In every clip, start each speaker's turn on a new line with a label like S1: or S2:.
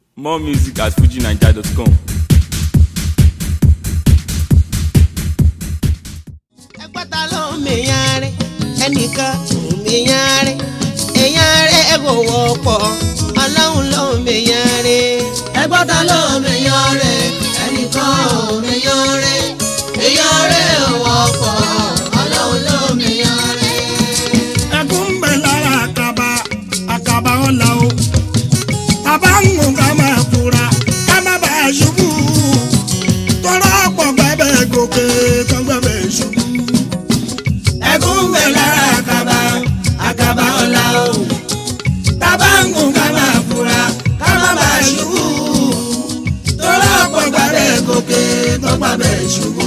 S1: More music at fujinaija.com.
S2: ẹgbẹ́ta ló ń mèyàn rẹ̀ ẹnìkan ò mèyàn rẹ̀ èyàn rẹ̀ kò wọ́pọ̀ ọlọ́run ló ń mèyàn rẹ̀. ẹgbẹ́ta ló ń mèyàn rẹ̀ ẹnìkan ò mèyàn rẹ̀ èyàn rẹ̀ ò wọ́pọ̀ ọlọ́run ló ń mèyàn rẹ̀.
S3: ẹkún ń bẹ lára àkàbà àkàbà ọ̀la o bàbá ń gùn ká máa fura ká má bàa ṣubú tọ́lá pọ̀ gbẹ́bẹ̀ gòkè tán gbẹ́bẹ̀ ṣubú.
S2: ẹkún ń bẹ lára àkàbà àkàbà ọ̀la o tábà ń gùn ká máa fura ká má bàa ṣubú tọ́lá ọ̀pọ̀ gbàgbẹ́ gòkè tó gbàgbẹ́ ṣubú.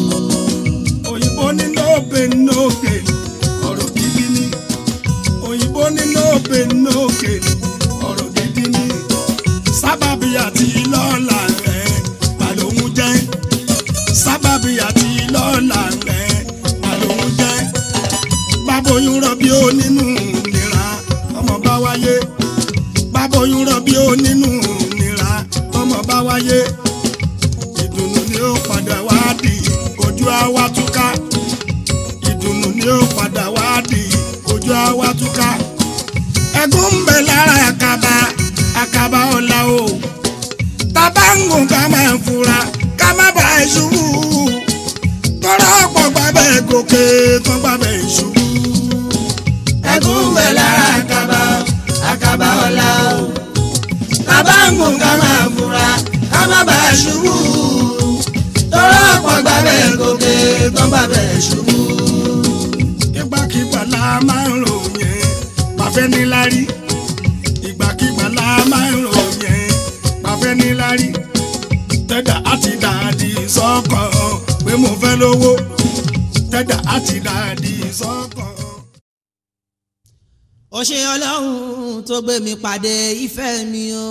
S3: òyìnbó ní no pain no gain ọ̀rọ̀ gidi ni òyìnbó ní no pain no gain ọ̀rọ̀ gidi ni sábàbí àti lọ́la rẹ̀ màlóhun jẹ́ sábàbí àti lọ́la rẹ̀ màlóhun jẹ́ báboyún rọbí ó nínú nira ọmọ bá wáyé báboyún rọbí ó nínú nira ọmọ bá wáyé ìdùnnú ni ó padà wá di ojú àwa túká ìdùnnú ni ó padà wá di ojú àwa túká ẹgún ń bẹ lára àkàbà àkàbà ọ̀la o tábà ń gùn ká máa fura ká má bàa ṣubú tọ́lá ọ̀pọ̀ gbàgbẹ́ gòkè tán gbàgbẹ́ ṣubú.
S2: ẹkún ń bẹ lára àkàbà àkàbà ọ̀la o tábà ń gùn ká máa fura ká má bàa ṣubú tọ́lá ọ̀pọ̀ gbàgbẹ́ gòkè tó gbàgbẹ́ ṣubú.
S3: ìgbàkigbà la máa ń ròyìn pàfẹ́ níláárí ìgbàkigbà la máa ń ròyìn pàfẹ́ níláárí tẹ́dà àti dàdí sọ́kàn pé mo fẹ́ lówó tẹ́dà àti dàdí sọ́kàn.
S2: ó ṣe ọlọ́run tó gbé mi pàdé ìfẹ́ mi o.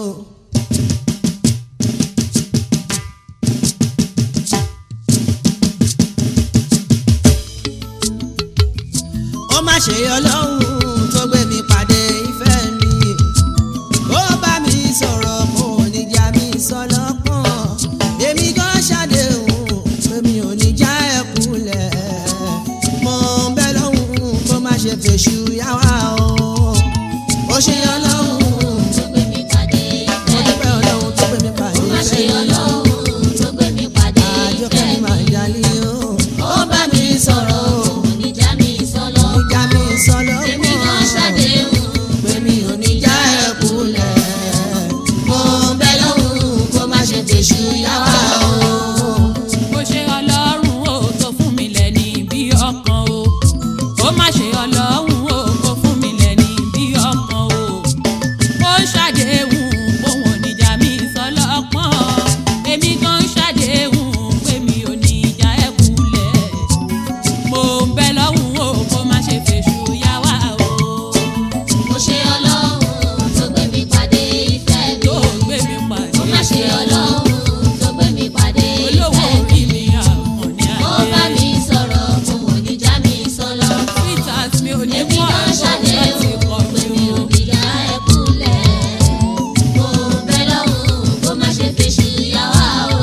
S2: ó má ṣe ọlọ́run tó gbé mi pàdé ìfẹ́ mi. ó bá mi sọ̀rọ̀ kò ní já mi sọ lọ́kàn. èmi gan ṣàdéhùn pé mi ò ní já ẹ̀ kulẹ̀. mo ń bẹ lọ́hùn kó má ṣe fèṣù yá wa o. ó ṣe ọlọ́run
S4: tó gbé mi pàdé
S2: mo
S4: ìfẹ́
S2: dúpẹ́ ọlọ́run tó gbé mi pàdé
S4: má ṣe
S2: ìfẹ́ mi.
S4: ọlọ́run tó gbé mi pàdé
S2: àjọkẹ́ mi
S4: ìfẹ́
S2: máa jalè o.
S4: ó bá mi sọ̀rọ̀ kò ní já mi sọ́lọ́
S2: ní já mi sọ
S4: èmi
S2: lọ́kàn.
S4: kan ṣàdéhùn
S2: pé mi ò ní já ẹ̀ kulẹ̀. mo ń bẹ lọ́hùn kó má ṣe fèṣù yá wa o.
S5: ó ṣe ọlọ́run ó tó fún mi lẹ́ni bí ọkàn o ó má ṣe ọlọ́run ó kó fún mi lẹ́ni bí ọkàn o ó ṣàdéhùn bóun ò ní já mi sọlọ́pọ̀n èmi gan ṣàdéhùn pé mi ò ní já ẹ̀ kulẹ̀ mo ń bẹ lọ́hùn ó kó má ṣe fèṣù yá wá o
S4: ó ṣe ọlọ́run tó gbé mi pàdé ìfẹ́ mi
S5: tó gbé mi pàdé
S4: ó má ṣe ọlọ́run tó gbé mi pàdé
S5: olówó
S4: ìfẹ́
S5: orí
S4: mi
S5: mi àwọn ní
S4: ó bá
S5: adé.
S4: mi sọ̀rọ̀ kò ní já mi sọ́lọ́
S5: Sweetheart mi ò ní
S4: èmi
S5: kọ́
S4: kan
S5: àlọ́ láti
S4: ṣàdéhùn
S5: kọ́
S4: pé
S5: mi
S4: mi
S5: o.
S4: ò ní já ẹ̀ kulẹ̀ mo bẹ lọ́hùn kó má ṣe fèṣù yá wa o.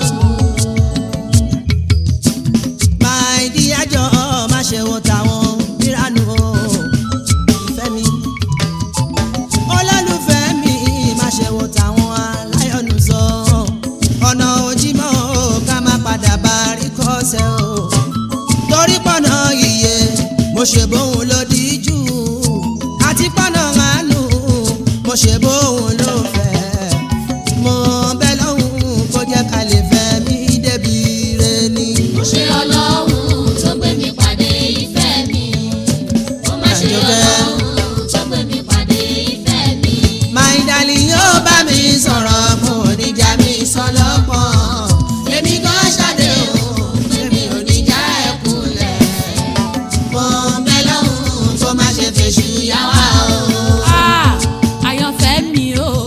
S2: máa di ẹjọ́ má ṣe wo tàwọn ìranù o ìfẹ́ mi. olólùfẹ́ mi má ṣe wo tàwọn aláyọ̀nù sọ ọ̀nà òjìmọ̀ o ká má padà bá rí kọ́sẹ̀ o torí pọ̀nà iye mo ṣe bóun ló díjú àti pọ̀nà àánú mo ṣe bóun ló fẹ́ mo bẹ́ lọ́hùn kó jẹ́ ká lè fẹ́ mi débi re ni.
S4: ó ṣe ọlọ́run tó gbé mi pàdé ìfẹ́ mi ó má ṣe ọlọ́run tó gbé mi pàdé ìfẹ́ mi
S2: My darling yóò bá mi sọ̀rọ̀ mo ò ní já mi sọ lọ́pọ̀n. Èmi gan ṣàdéhùn èmi ò ní já ẹ̀ kulẹ̀. Mo ń bẹ lọ́hùn kó má ṣe fèṣù yá wa o.
S5: Ah, àyànfẹ́ mi o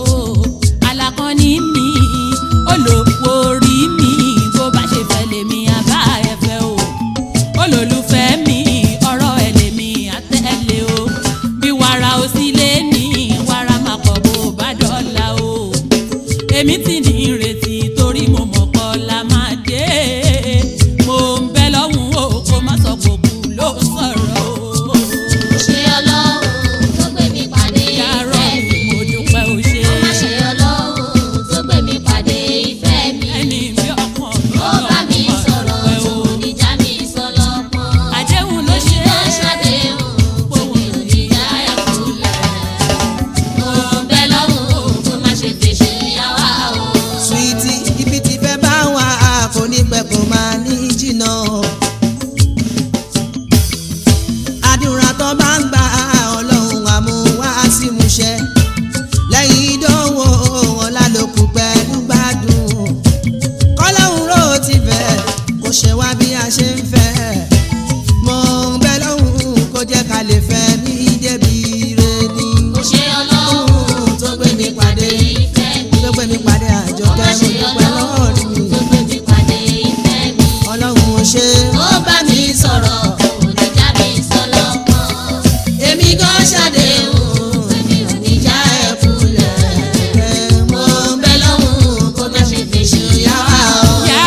S2: lè fẹ́ mi débi re ni.
S4: Ó ṣe ọlọ́run tó gbé mi pàdé ìfẹ́ mi.
S2: tó gbé mi pàdé
S4: Ó
S2: àjọkẹ́
S4: má
S2: mo
S4: ṣe
S2: dúpẹ́ lọ́wọ́
S4: ọlọ́run
S2: mi.
S4: tó gbé mi pàdé ìfẹ́ mi.
S2: ọlọ́run ò ṣe
S4: Ó bá mi sọ̀rọ̀, kò ní já mi sọ́lọ́pọ̀.
S2: èmi gan ṣàdéhùn
S4: Èmi ò ní já ẹ kulẹ̀.
S2: ẹ̀
S4: Mo
S2: mọ́
S4: ń bẹ lọ́hùn kó má ṣe fèsì yá wa o.
S5: Yá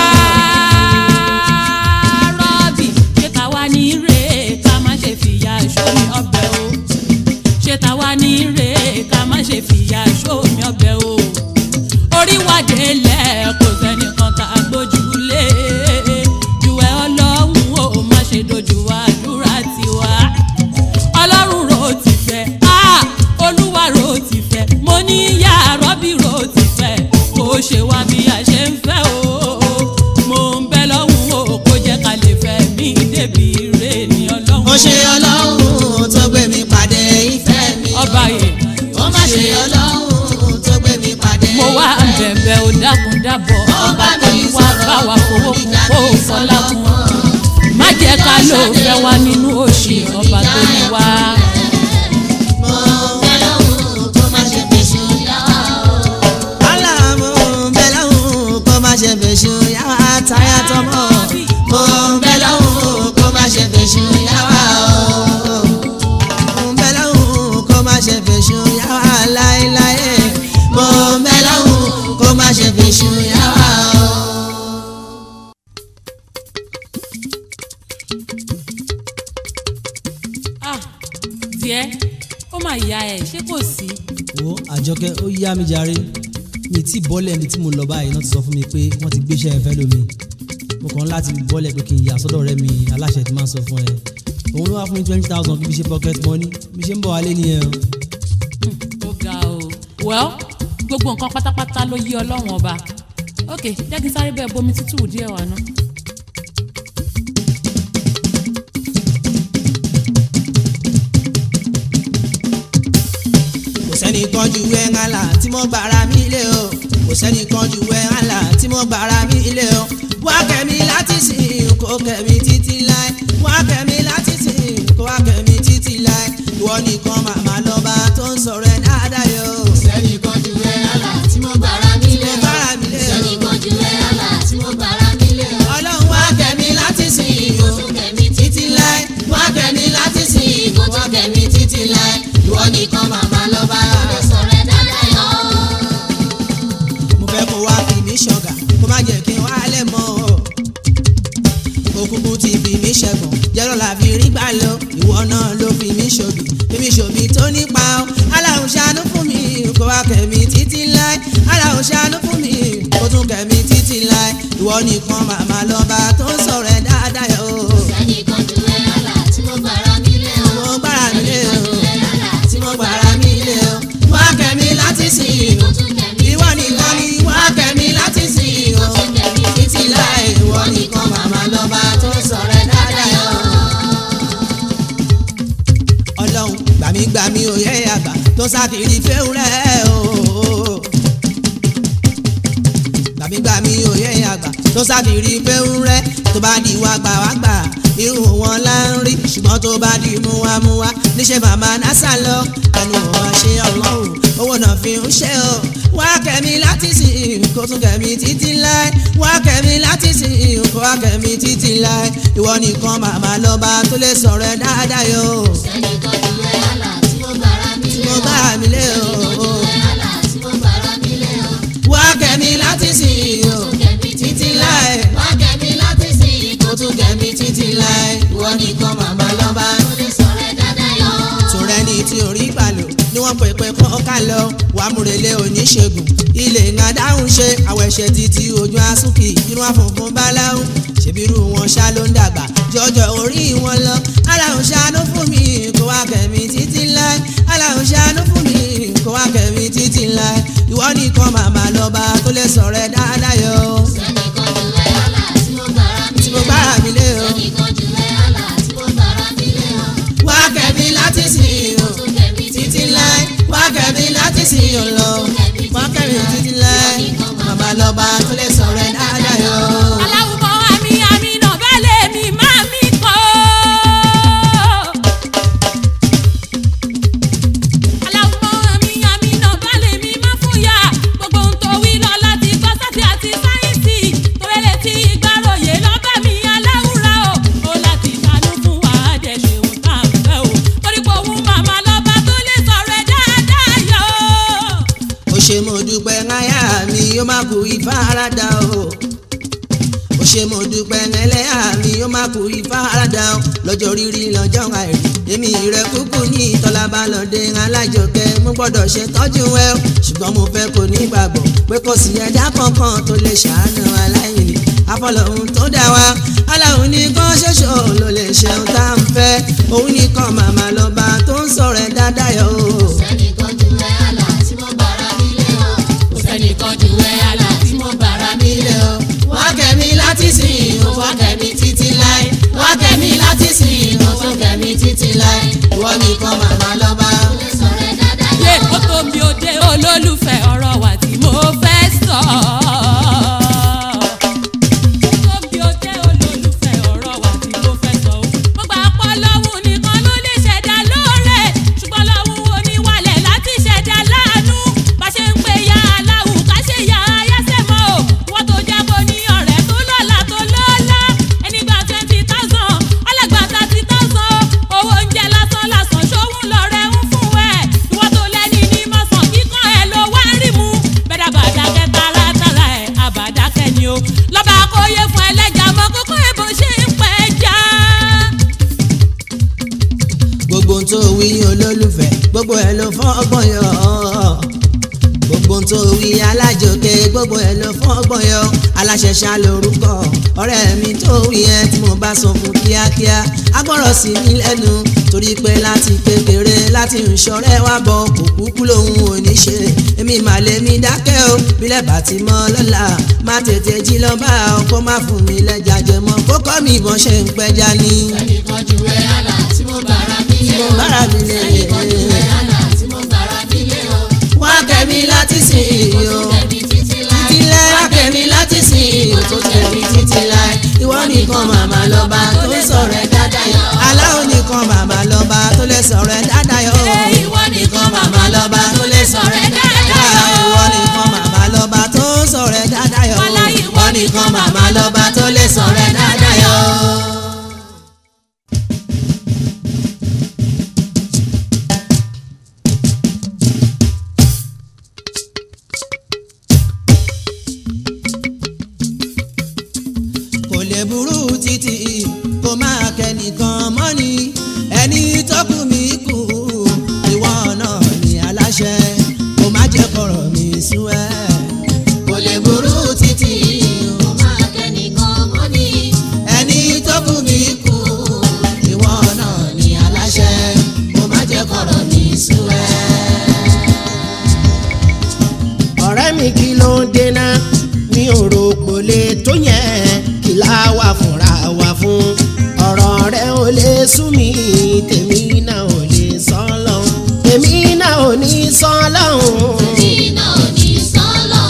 S5: Rọ́bì ṣé tàwa ní rè é ká má ṣe fìyà sómi ọbẹ̀ o. Ṣé tàwa ní rè é ká má ṣe fìyà sómi ọbẹ̀ o. Orí wa délẹ̀ kò sẹ́nìkan tá a gbójúlé. Jùwẹ́ ọlọ́run o má ṣe dojú àdúrà tiwa. Ọlọ́run ro ti fẹ́, ah Olúwa ro ti fẹ́, mo ní yá Rọ́bì ro ti fẹ́, kò ṣe wá bí a ṣe ń fẹ́ o. Mo ń bẹ lọ́hùn o, kó jẹ́ ká lè fẹ́ mi débi ire ni ọlọ́run.
S2: ó ṣe ọlọ́run tó gbé mi pàdé ìfẹ́ mi.
S5: Ọba yẹn,
S2: ó má ṣe ọlọ́run tó gbé mi pàdé
S5: mo wá bẹ̀bẹ̀ ò dákun dábọ̀, ọba tó ní wá bá wa fowó kún kó o fọlá kún. Má jẹ́ ká ló fẹ́ wá nínú òṣì, ọba tó ní wá.
S2: mọ́.
S4: Bẹ lọ́hùn kó má ṣe fèsì yá wa o.
S2: Aláàmú bẹ́ẹ̀ lọ́hùn kó má ṣe fèsù yàwá táyà tọmọ. Mo bẹ́ẹ̀ lọ́hùn kó má ṣe fèsù yàwá o. Mo bẹ́ẹ̀ lọ́hùn kó má ṣe fèsù yàwá láéláé. Mo bẹ́ẹ̀ lọ́hùn kó má ṣe fèsù yàwá o.
S5: Ah, díẹ̀ ó mà yá ẹ̀ ṣé kò sí.
S6: wo àjọkẹ́ ó yá mi jàre mi tí bọ́lẹ̀ níbi tí mo lọ báyìí náà ti sọ fún mi pé wọ́n ti gbéṣẹ́ ẹ fẹ́ lómi mo kàn ń láti bọ́lẹ̀ pé kí n yà sọ́dọ̀ rẹ mi aláṣẹ ti máa ń sọ fún ẹ òun ló wá fún mi twenty thousand kí n fi ṣe pocket money bí ṣe ń bọ̀ wálé nìyẹn o.
S5: ó ga o. well gbogbo nǹkan pátápátá ló yí ọlọ́run ọba ok jẹ́ kí n sáré bẹ́ẹ̀ bomi tútù díẹ̀ wá ná.
S2: kò sẹ́ni kan ju ẹ̀ ńlá tí mo gbára mi lé o kò sẹ́ni kan ju ẹ̀ ńlá tí mo gbára mi lé o wá kẹ́mi láti sìn kó kẹ́mi títí láì wá kẹ́mi láti sìn kó wá kẹ́mi títí láì ìwọ nìkan màmá lọ́ba tó ń sọ̀rọ̀ ẹ̀ dáadáa yọ.
S4: Sẹ́ni kan ju ẹ àlà tí mo gbára mi lé
S2: mo
S4: o.
S2: gbára mi lé
S4: Sẹ́ni
S2: o
S4: kan ju ẹ àlà tí mo gbára mi lé o.
S2: ọlọ́run wá kẹ́mi láti sìn
S4: Kó
S2: o
S4: tún kẹ́mi títí
S2: títí láì wá kẹ́mi láti sìn
S4: kó tún kẹ́mi títí láì. Ìwọ nìkan màmá lọ́ba tó lè sọ̀rọ̀ ẹ̀ dáadáa yọ.
S2: mo fẹ́ kó wá fi mí ṣọ̀gà kó má jẹ́ kí n wá lẹ̀ mọ́ o. òkùnkùn ti fi mí ṣẹ̀gàn jẹ́rọ̀ la fi rí gbà lọ ìwọ náà ló fi mí ṣòbí fi mí ṣòbí tó nípa o. aláhùn ṣàánú fún mi kó wá kẹ̀mí títí láì aláhùn ṣàánú fún mi kó tún kẹ̀mí títí láì ìwọ nìkan màmá lọ́ba tó ń sọ̀rọ̀ ẹ̀ dáadáa yọ.
S4: Sẹ́ni kan ju ẹ àlà tí mo gbára mi lé o.
S2: mo gbára mi lé o
S4: Ẹ àlà
S2: tí mo gbára mi lé o wá kẹ̀mí láti sìn
S4: kó
S2: o
S4: tún kẹ́mi
S2: ìwọ nìkan ni wá kẹ́mi láti sìn o títí láì ìwọ nìkan màmá lọ́ba tó sọ̀rọ̀ ẹ̀ dáadáa yọ. ọlọ́run gbàmígbàmí òye àgbà tó sákìrì fẹ́rẹ́ o. gbàmígbàmí òye àgbà tó sákìrì fẹ́rẹ́ tó bá di wá gbà wá gbà irú wọn là ń rí ṣùgbọ́n tó bá di múwámúwá níṣẹ́ màmá násà lọ ẹnu wọn ṣe ọlọ́run owó náà fi ń ṣe o. wá kẹ́mi láti sìn kó tún kẹ́mi títí láì wá kẹ́mi láti sìn kó wá kẹ́mi títí láì ìwọ nìkan màmá lọ́ba tó lè sọ̀rọ̀ ẹ̀ dáadáa yọ.
S4: Sẹ́ni kan ju ẹ àlà tí mo gbára mi lé
S2: mo
S4: o.
S2: bá mi lé o.
S4: Ẹ àlà tí mo gbára mi lé o.
S2: wá kẹ́mi láti sìn o títí láì
S4: Wá kẹ́mi láti sìn
S2: kó tún kẹ́mi títí láì ìwọ nìkan màmá lọ́ba.
S4: kó lè sọ̀rọ̀ ẹ̀ dáadáa yọ.
S2: tòrẹ́ ní tí orí balò ni wọ́n pèpè kọ́ ká lọ wà á múrelé oníṣègùn ilé ńlá dáhùn ṣe àwọn ẹ̀ṣẹ̀ títí ojú asúnkì inú àfọ̀fún báláhùn ṣèbírú wọn ṣá ló ń dàgbà jọjọ orí wọn lọ aláhùn ṣàánú fún mi kó wá kẹ́mi títí láì aláhùn ṣàánú fún mi kó wá kẹ́mi títí láì ìwọ nìkan màmá lọ́ba tó lè sọ̀rọ̀ ẹ̀ dáadáa yọ
S4: Sẹ́ni kan ju ẹ àlà tí mo gbára mi
S2: tí mo
S4: lé o.
S2: gbára mi lé o
S4: Sẹ́ni kan ju ẹ àlà tí mo gbára mi lé o.
S2: wá kẹ́mi láti sìn o
S4: Tún kẹ́mi
S2: títí láì wá kẹ́mi láti sìn o lọ wá kẹ́mi títí láì màmá lọ́ba tó lè sọ̀rọ̀ ẹ̀ dáadáa yọ.
S5: aláwùkọ́ àmì àmì náà bẹ́ẹ̀ lè mi máa mi kọ́.
S2: ó máa kú ìfaradà o ó ṣe mo dúpẹ́ ẹlẹ́yà mi ó máa kú ìfaradà o lọ́jọ́ rírí lọ́jọ́ àìrí èmi rẹ̀ kúkú ní ìtọ́lábàlọ́dẹ alájọkẹ́ mo gbọ́dọ̀ ṣe tọ́jú ẹ o ṣùgbọ́n mo fẹ́ kó nígbàgbọ́ pé kò sí ẹ̀dá kankan tó lè ṣàánú aláìní afọlọ́hún tó dá wa aláhùn nìkan ṣoṣo ló lè ṣeun tá à ń fẹ́ òun nìkan màmá lọ́ba tó ń sọ̀rọ̀ ẹ̀ dáadáa yọ o.
S4: sẹ́nìkan ju ẹ àlà tí mo bára mi lé o. kò sẹ́nìkan ju ẹ àlà tí mo bára mi lé o. wá kẹ́mi láti sìn o wá kẹ́mi títí láì. wá kẹ́mi láti sìn o wá kẹ́mi títí láì. ìwọ nìkan màmá lọ́ba. ó lè sọ̀rọ̀ ẹ dáadáa
S5: yé ó tó mi ò dé olólùfẹ́ ọ̀rọ̀ wa tí mo fẹ́ sọ. Ó tó mi ò dé olólùfẹ́ ọ̀rọ̀ wa tí mo fẹ́ sọ. Mo gbà pọ̀ lọ́hùn nìkan ló lè ṣẹ̀dá lóore. Ṣùgbọ́n lọ́hùn oníwàlẹ̀ láti ṣẹ̀dá láàánú. Bá ṣe ń pe ya aláwù ká ṣe ya ayáṣẹ́ mọ́ o. Wọ́n tó jẹ́ kó ní ọ̀rẹ́ tó lọ́la tó lọ́la. Ẹni gba twenty thousand, ọlọ́gbà thirty thousand. Owó oúnjẹ lásán lásán ṣòwò lọ́rẹ́ ń fún ẹ̀. Ìwọ tó lẹ́ni ní mọ̀sán kíkan ẹ̀ ló wá rí mu. Bẹ́ẹ̀ bàdákẹ́ tààràtàrà ẹ̀ àbàdákẹ́ ni o. Lọ́ba akóyè fún ẹlẹ́jà mọ́ kókó èbó ṣe ń pẹ́ já.
S2: gbogbo ohun tó wí olólùfẹ́ gbogbo ẹ̀ ló fọ́ ọgbọ́n yọ gbogbo ohun tó wí alájòkè gbogbo ẹ̀ ló fọ́ ọgbọ́n yọ aláṣẹṣà lórúkọ ọ̀rẹ́ mi tó wí ẹ tí mo bá sọ fún kíákíá agbọ́rọ̀ sí mi lẹ́nu torí pé láti kékeré láti ń ṣọ̀rẹ́ wá bọ̀ kò kúkú lòun ò ní ṣe èmi mà lè mi dákẹ́ o bílẹ̀ bá ti mọ́ lọ́la má tètè jí lọ bá ọkọ má fún mi lẹ́jà jẹmọ́ kókó mi ìbọn ṣe ń pẹja ní.
S4: sẹ́nìkan ju ẹ àlà tí mo bára mi lé o.
S2: mo bára mi lé
S4: sẹ́nìkan ju ẹ àlà tí mo bára mi lé o.
S2: wá kẹ́mi láti sìn
S4: kò
S2: yó
S4: tún kẹ́mi títí láì.
S2: títí láì wá kẹ́mi láti sìn yó tó kẹ́mi títí láì ìwọ nìkan màmá lọ́ba tó lè sọ̀rọ̀ ẹ̀ dáadáa yọ. aláwo nìkan màmá lọ́ba tó lè sọ̀rọ̀ ẹ̀ dáadáa yọ.
S5: Ìwọ
S2: nìkan màmá lọ́ba tó lè sọ̀rọ̀ ẹ̀ dáadáa yọ. ìwọ nìkan màmá lọ́ba tó ń sọ̀rọ̀ ẹ̀ dáadáa yọ.
S5: Wálá ìwọ
S2: ìwọ nìkan màmá lọ́ba tó lè sọ̀rọ̀ ẹ̀ dáadáa yọ. kò lè burú títí kó máa kẹ́nìkan mọ́ni ẹni tó kù mí kù ìwọ náà ní aláṣẹ kó má jẹ́ kọ̀rọ̀ mi sú ẹ. kò lè burú títí
S4: Mo máa kẹ́nìkan mọ́ ni.
S2: ẹni tó kù mí kù ìwọ náà ní aláṣẹ kó má jẹ́ kọ̀rọ̀ mi sú ẹ.
S7: ọ̀rẹ́ mi kí ló ń dènà mi ò rò pò lè tó yẹn kí láwà fúnra wa fún ọ̀rọ̀ rẹ ò lè sú mi tèmi náà ò lè sọ lọ́hùn tèmi náà ò ní sọ lọ́hùn.
S4: Iná ò ní sọ́lọ̀.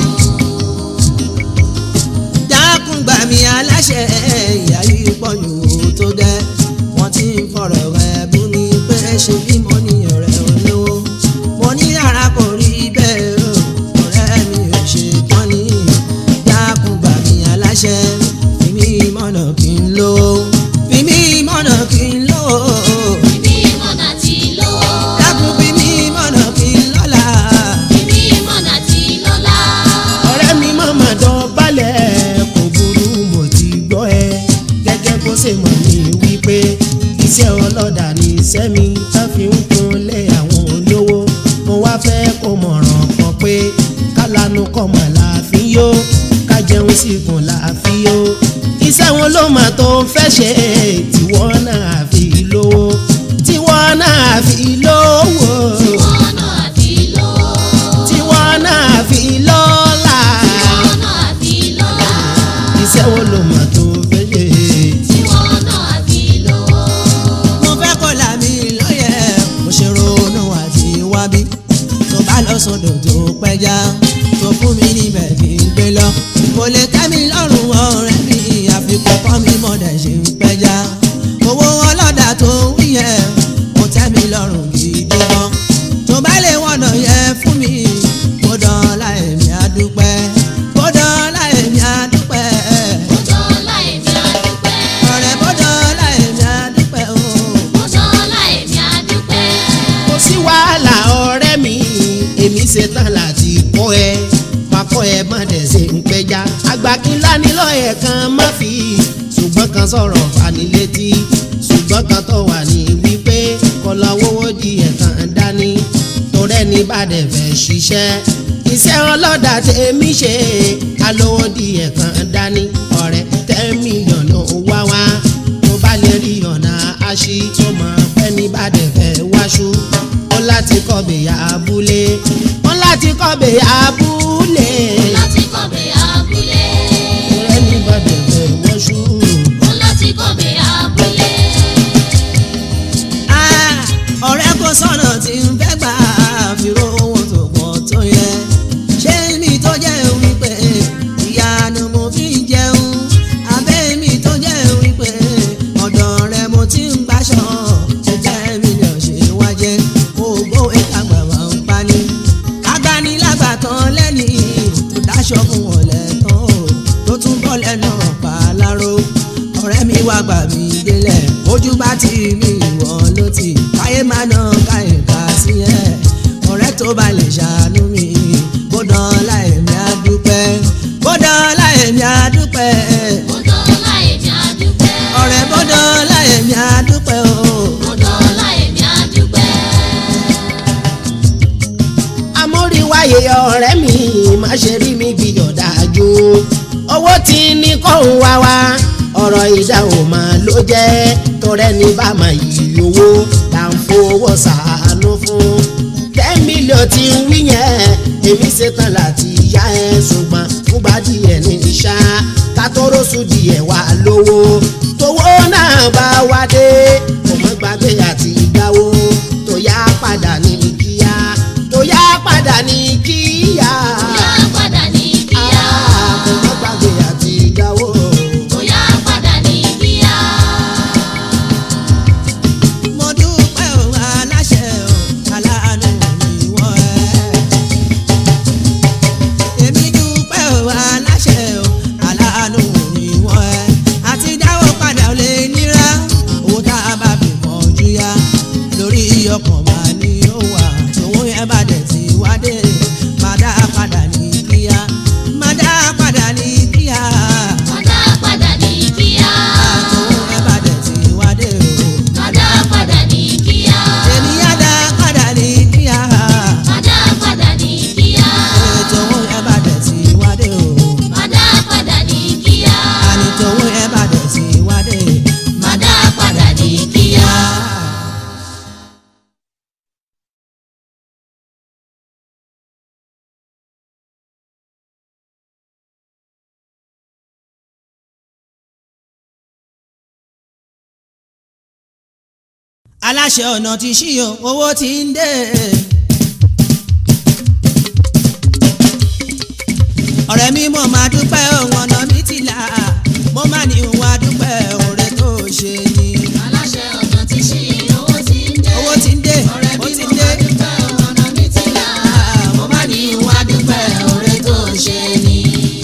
S2: dákun gbà mí aláṣẹ ìyá yìí pọ̀jù tó dẹ́ wọ́n ti ń fọ̀rọ̀ rẹ̀ bú mi pé ṣe bí mo ní ọ̀rẹ́ olówó mo ní ara kò rí bẹ́ẹ̀ o ọ̀rẹ́ mi ò ṣe tán ní dákun gbà mí aláṣẹ fi mí mọ̀nà kí n lówó fi mí mọ̀nà kí n lówó
S4: Ibi mọ̀nà tí lówó.
S2: dákun fi mí mọ̀nà kí n lọ́lá.
S4: Ibi mọ̀nà tí lọ́lá.
S7: ọ̀rẹ́ mi mọ̀mọ́ dán balẹ̀ kò burú mo ti gbọ́ ẹ gẹ́gẹ́ bó ṣe mọ̀ ní wípé iṣẹ́ ọlọ́dà ní iṣẹ́ mi tá fi ń kunlé àwọn olówó mo wá fẹ́ kó mọ̀ràn kan pé kálánú kọ̀mọ̀ láàfin yó ká jẹun sí kùn láàfin yó iṣẹ́ wọn ló mà tó fẹ́ ṣe tiwọ́ náà fi lówó tiwọ́ náà fi lówó
S4: Mọ̀nà àfi lówó.
S7: tiwọ́ náà fi lọ́lá
S4: Mọ̀nà àfi lọ́lá.
S7: iṣẹ́ wo ló mà tó fẹ́ ṣe.
S4: Mọ̀nà àfi lówó.
S2: mo fẹ́ kó là mí lọ́yẹ̀ mo ṣe ronú àti wábí tó bá lọ sọ́dọ̀ tó pẹja tó fún mi níbẹ̀ kí n gbé lọ kò lè tẹ́ mi lọ́rùn ọ̀rẹ́ mi àfikún kọ́ mi mọ̀dẹ̀ ṣe ń pẹja owó ọlọ́dà tó ń wí yẹn kò tẹ́ mi lọ́rùn gidi gan tó bá lè wọ̀nà yẹn fún mi kó dán láì mi àdúpẹ́ kó dán láì mi àdúpẹ́
S4: Mọ̀dọ́lá èmi àdúpẹ́.
S2: ọ̀rẹ́ kó dán láì mi àdúpẹ́ o.
S4: Mọ̀dọ́lá èmi àdúpẹ́.
S7: kò sí wàhálà ọ̀rẹ́ mi èmi ṣetán láti kọ́ ẹ máa kọ́ ẹ má dẹ̀ ṣe ń pẹja àgbà kí ńlá nílò ẹ̀ kan má fi ṣùgbọ́n kan sọ̀rọ̀ fanilétí ṣùgbọ́n kan tó wà ní wípé kọlọ owó di ẹ̀kan dání torẹ́ ní bàdẹ̀ fẹ́ ṣiṣẹ́ iṣẹ́ ọlọ́dà tèmi ṣe alówó di ẹ̀kan dání ọ̀rẹ́ ten million ló wá wá tó bá lè rí ọ̀nà àṣì tó mọ̀ pẹ́ ní bàdẹ̀ fẹ́ wáṣú ó láti kọ́ bèyà abúlé ó láti kọ́ bèyà abúlé
S4: láti kọ̀bẹ abúlé.
S7: torẹ́ ní bàdẹ̀ fẹ́ wáṣú.
S4: Mo láti kọ̀bẹ abúlé.
S2: Ah, ọ̀rẹ́ kò sọ̀nà tí ń fẹ́ gbà fìró owó tó pọ̀ tó yẹ ṣé mi tó jẹ́ wípé ìyanu mo fi ń jẹun abẹ́ mi tó jẹ́ wípé ọ̀dọ̀ rẹ mo ti ń gbàṣọ ṣe jẹ́ mílíọ̀n ṣe wá jẹ́ ògbó ìkàgbà máa ń pani agbanilágbà tán lẹ́ni tó dáṣọ fún wọn lẹ́tàn o tó tún bọ́ lẹ́nu ọ̀pá aláró ọ̀rẹ́ mi wá gbà mí délẹ̀ ojú bá ti mi ìwọ ló ti káyé má ná káyé ká sí ẹ̀ ọ̀rẹ́ tó bá lè ṣàánú mi bódàn láì mi á dúpẹ́ bódàn láì mi á dúpẹ́
S4: Mo dọ́là èmi àdúpẹ́.
S2: ọ̀rẹ́ bódàn láì mi á dúpẹ́ o.
S4: Mo dọ́là èmi àdúpẹ́.
S7: amóríwáyé ọ̀rẹ́ mi má ṣe rí mi bí ọ̀dájú owó tí ní kóhùn wá wá ọ̀rọ̀ ìdáhùn máa ló jẹ́ torẹ́ ní bá máa yí owó là ń fowó ṣàánú fún ten million tí ń wí yẹn èmi ṣetán láti yá ẹ ṣùgbọ́n fúgbà díẹ̀ ní ìṣá kátóró-sù díẹ̀ wà lówó tówó náà bá wá dé kò mọ́ gbàgbé àti ìgbàwó tó yá padà ní kíá tó yá padà ní kíá.
S4: Bóyá padà ní kíá.
S7: kò mọ́ gbàgbé àti ìgbàwó.
S4: Bóyá padà ní kíá.
S2: mo dúpẹ́ o aláṣẹ o aláàánú mi wọ́n ẹ́. èmi dúpẹ́ o aláṣẹ o aláàánú mi wọ́n ẹ́. àti dáwọ́ padà lè nira owó tá a bá fi mọ̀ ojú yá lórí ọkàn máa ní ó wà tòun yẹn bá dẹ̀ ti wá dé má dá padà ní kíá má dá padà ní kíá
S4: Mọ̀dá padà ní kíá.
S2: tòun yẹn bá dẹ̀ ti wá dé o.
S4: Mọ̀dá padà ní kíá.
S2: èmi yá dá padà ní kíá.
S4: Mọ̀dá padà ní kíá.
S2: ètò owó ẹ bá dẹ̀ sí wádé o.
S4: Mọ̀dá padà ní kíá.
S2: ànítò owó ẹ bá dẹ̀ sí wádé.
S4: Mọ̀dá padà ní kíá.
S2: aláṣẹ ọ̀nà ti ṣí o owó ti ń dé. ọ̀rẹ́ mi mo máa dúpẹ́ ohun ọ̀nà mi ti là mo máa ní òun adúpẹ́ ọ̀rẹ́ tó ṣe ni.
S4: Aláṣẹ ọ̀nà ti ṣí owó ti ń dé.
S2: owó ti ń dé
S4: Ọ̀rẹ́
S2: ó
S4: mi
S2: ti
S4: mo
S2: ń dé.
S4: máa dúpẹ́ ọ̀nà mi ti là. Mo máa ní ìwà dúpẹ́ ọ̀rẹ́ tó ṣe ni.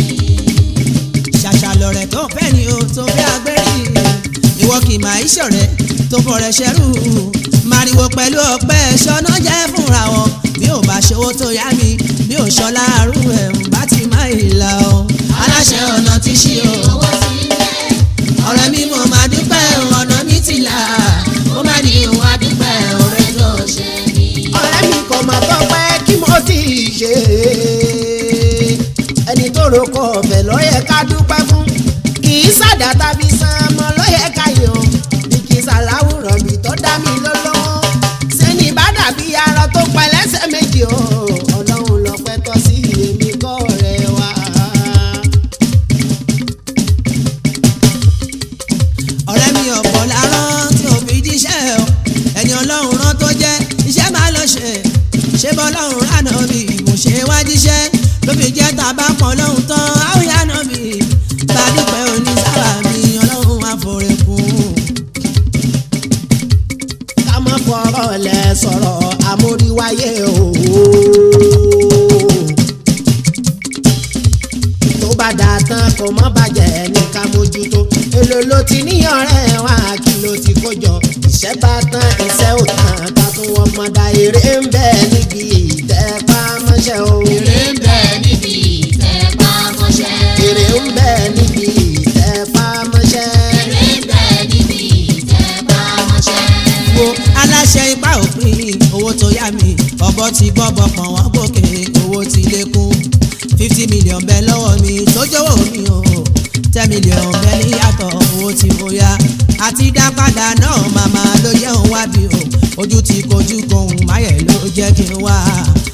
S2: ṣàṣà lọ̀rẹ́ tó fẹ́ ni o tó fẹ́ agbẹ́rì ìwọ kì í máa í ṣọ̀rẹ́ tó fọ̀rẹ́ ṣẹ́rù màrìwò pẹ̀lú ọpẹ́ ṣọ́nà jẹ́ fúnra wọn bí ò bá ṣòwò tó yá mi bí ò ṣọlá àrú ẹ̀ ń bá ti má ìlà o aláṣẹ ọ̀nà ti ṣí o
S4: Owó ti ń dé.
S2: ọ̀rẹ́ mi mo máa dúpẹ́ ọ̀nà mi ti là
S4: Mo máa ní ìwà dúpẹ́ ọ̀rẹ́ tó ṣe ni.
S7: ọ̀rẹ́ mi kò mà tọ́pẹ́ kí mo ti ṣe ẹni tó roko ọ̀fẹ́ lọ́yẹ ká dúpẹ́ fún kì í sàdá tàbí san ọmọ lọ́yẹ ká yọ bí kì í sàláwùrán bí tó dá mi lọ́lọ́wọ́ sẹ́ni bá dàbí arọ tó pẹ́ lẹ́sẹ̀ méjì o ọlọ́run lọ́pẹ́ tọ́ sí èmi kọ́ ọ̀rẹ́ wa.
S2: ọ̀rẹ́ mi ọ̀pọ̀ lárán tí ò fi jíṣẹ́ o ẹni ọlọ́run rán tó jẹ́ iṣẹ́ máa lọ ṣe ṣé bọ́lọ́run ránà bí mo ṣe wá jíṣẹ́ ló fi jẹ́ tá a bá pọ̀ lọ́hùn tán áwòyá náà bí bá dúpẹ́ òní sábà mi ọlọ́run àforíkùn.
S7: ká má fọ̀rọ̀ lẹ̀ sọ̀rọ̀ amóríwáyé o. tó bá dà tán kò má bàjẹ́ ní ká mójútó èlò ló ti ní ọ̀rẹ́ wa kí ló ti kó jọ iṣẹ́ bá tán iṣẹ́ ò tán ká tún wọ́n mọ̀ dá èrè ń bẹ níbi ìtẹ́pá mọ́ṣẹ́ o.
S4: Èrè ń bẹ níbi ìtẹ́
S2: ṣe ipá òpin owó tó yá mi ọ̀bọ ti gbọ́bọ̀ kan wọ́n gòkè owó ti lékún fifty million bẹ́ẹ̀ lọ́wọ́ mi tó jọ̀wọ́ mi o ten million bẹ́ẹ̀ níyàtọ̀ owó tí mo yá àti dá padà náà màmá ló yẹ òun wá bí o ojú ti kojú kohun máyẹ̀ ló jẹ́ kí n wá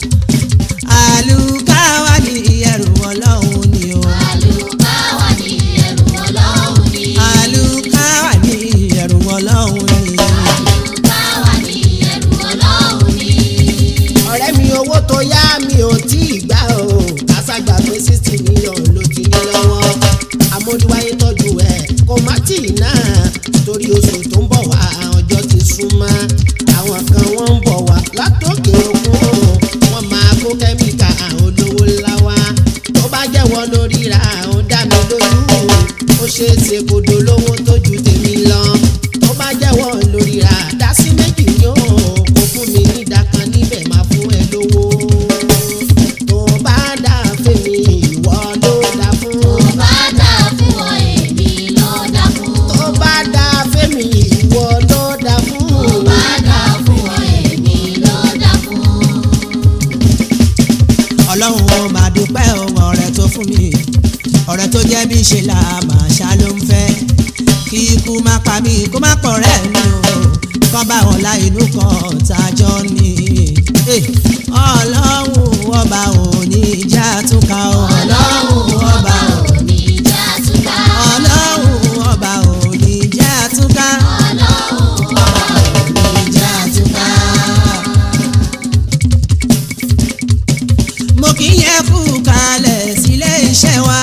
S2: àlùkáwá ní ẹrù ọlọ́run ni o
S4: àlùkáwà ní ẹrù ọlọ́run ni.
S2: àlùkáwá ní ẹrù ọlọ́run ni.
S4: àlùkáwà ní ẹrù ọlọ́run ni.
S7: ọ̀rẹ́ mi owó tó yá mi ò tí ì gbà o kásàgbà pé sixty million ló ti ní lọ́wọ́ amójúwáyé tọ́jú ẹ̀ kó má tì í náà torí oṣù tó ń bọ̀ wá ọjọ́ ti súnmọ́ àwọn kan wọ́n ń bọ̀ wá látòkè òkun wọ́n máa kó kẹ́míkà olówó ńlá wá tó bá jẹ́wọ́ lórí ra ó dá mi lójú ó ṣeé ṣe kó dolówó tó ju tèmi lọ tó bá jẹ́wọ́ lórí ra dá sí méjì yóò kó fún mi ní ìdákan níbẹ̀ máa fún ẹ lówó tó bá dá fèmí ìwọ ló dá fún
S4: tó bá dà fún ọ èmi ló dà fún.
S7: tó bá dá fèmí ìwọ ló dá fún
S4: tó bá dà fún ọ èmi ló dà fún.
S2: ọlọ́run ó máa dúpẹ́ ohun ọ̀rẹ́ tó fún mi ọ̀rẹ́ tó jẹ́ bí ṣe là máa ṣá ló ń fẹ́ kí ikú má pa mí kó má pọ̀ rẹ́ mi o kọ́ bá wọn la inú kan tájọ́ ní. Eh, ọlọ́run ọba ò ní já túká o
S4: ọlọ́run ọba ò ní já túká.
S2: ọlọ́run ọba ò ní já túká
S4: ọlọ́run ọba ò ní já túká.
S2: mo kì í yẹ kú kalẹ̀ sílé iṣẹ́ wa.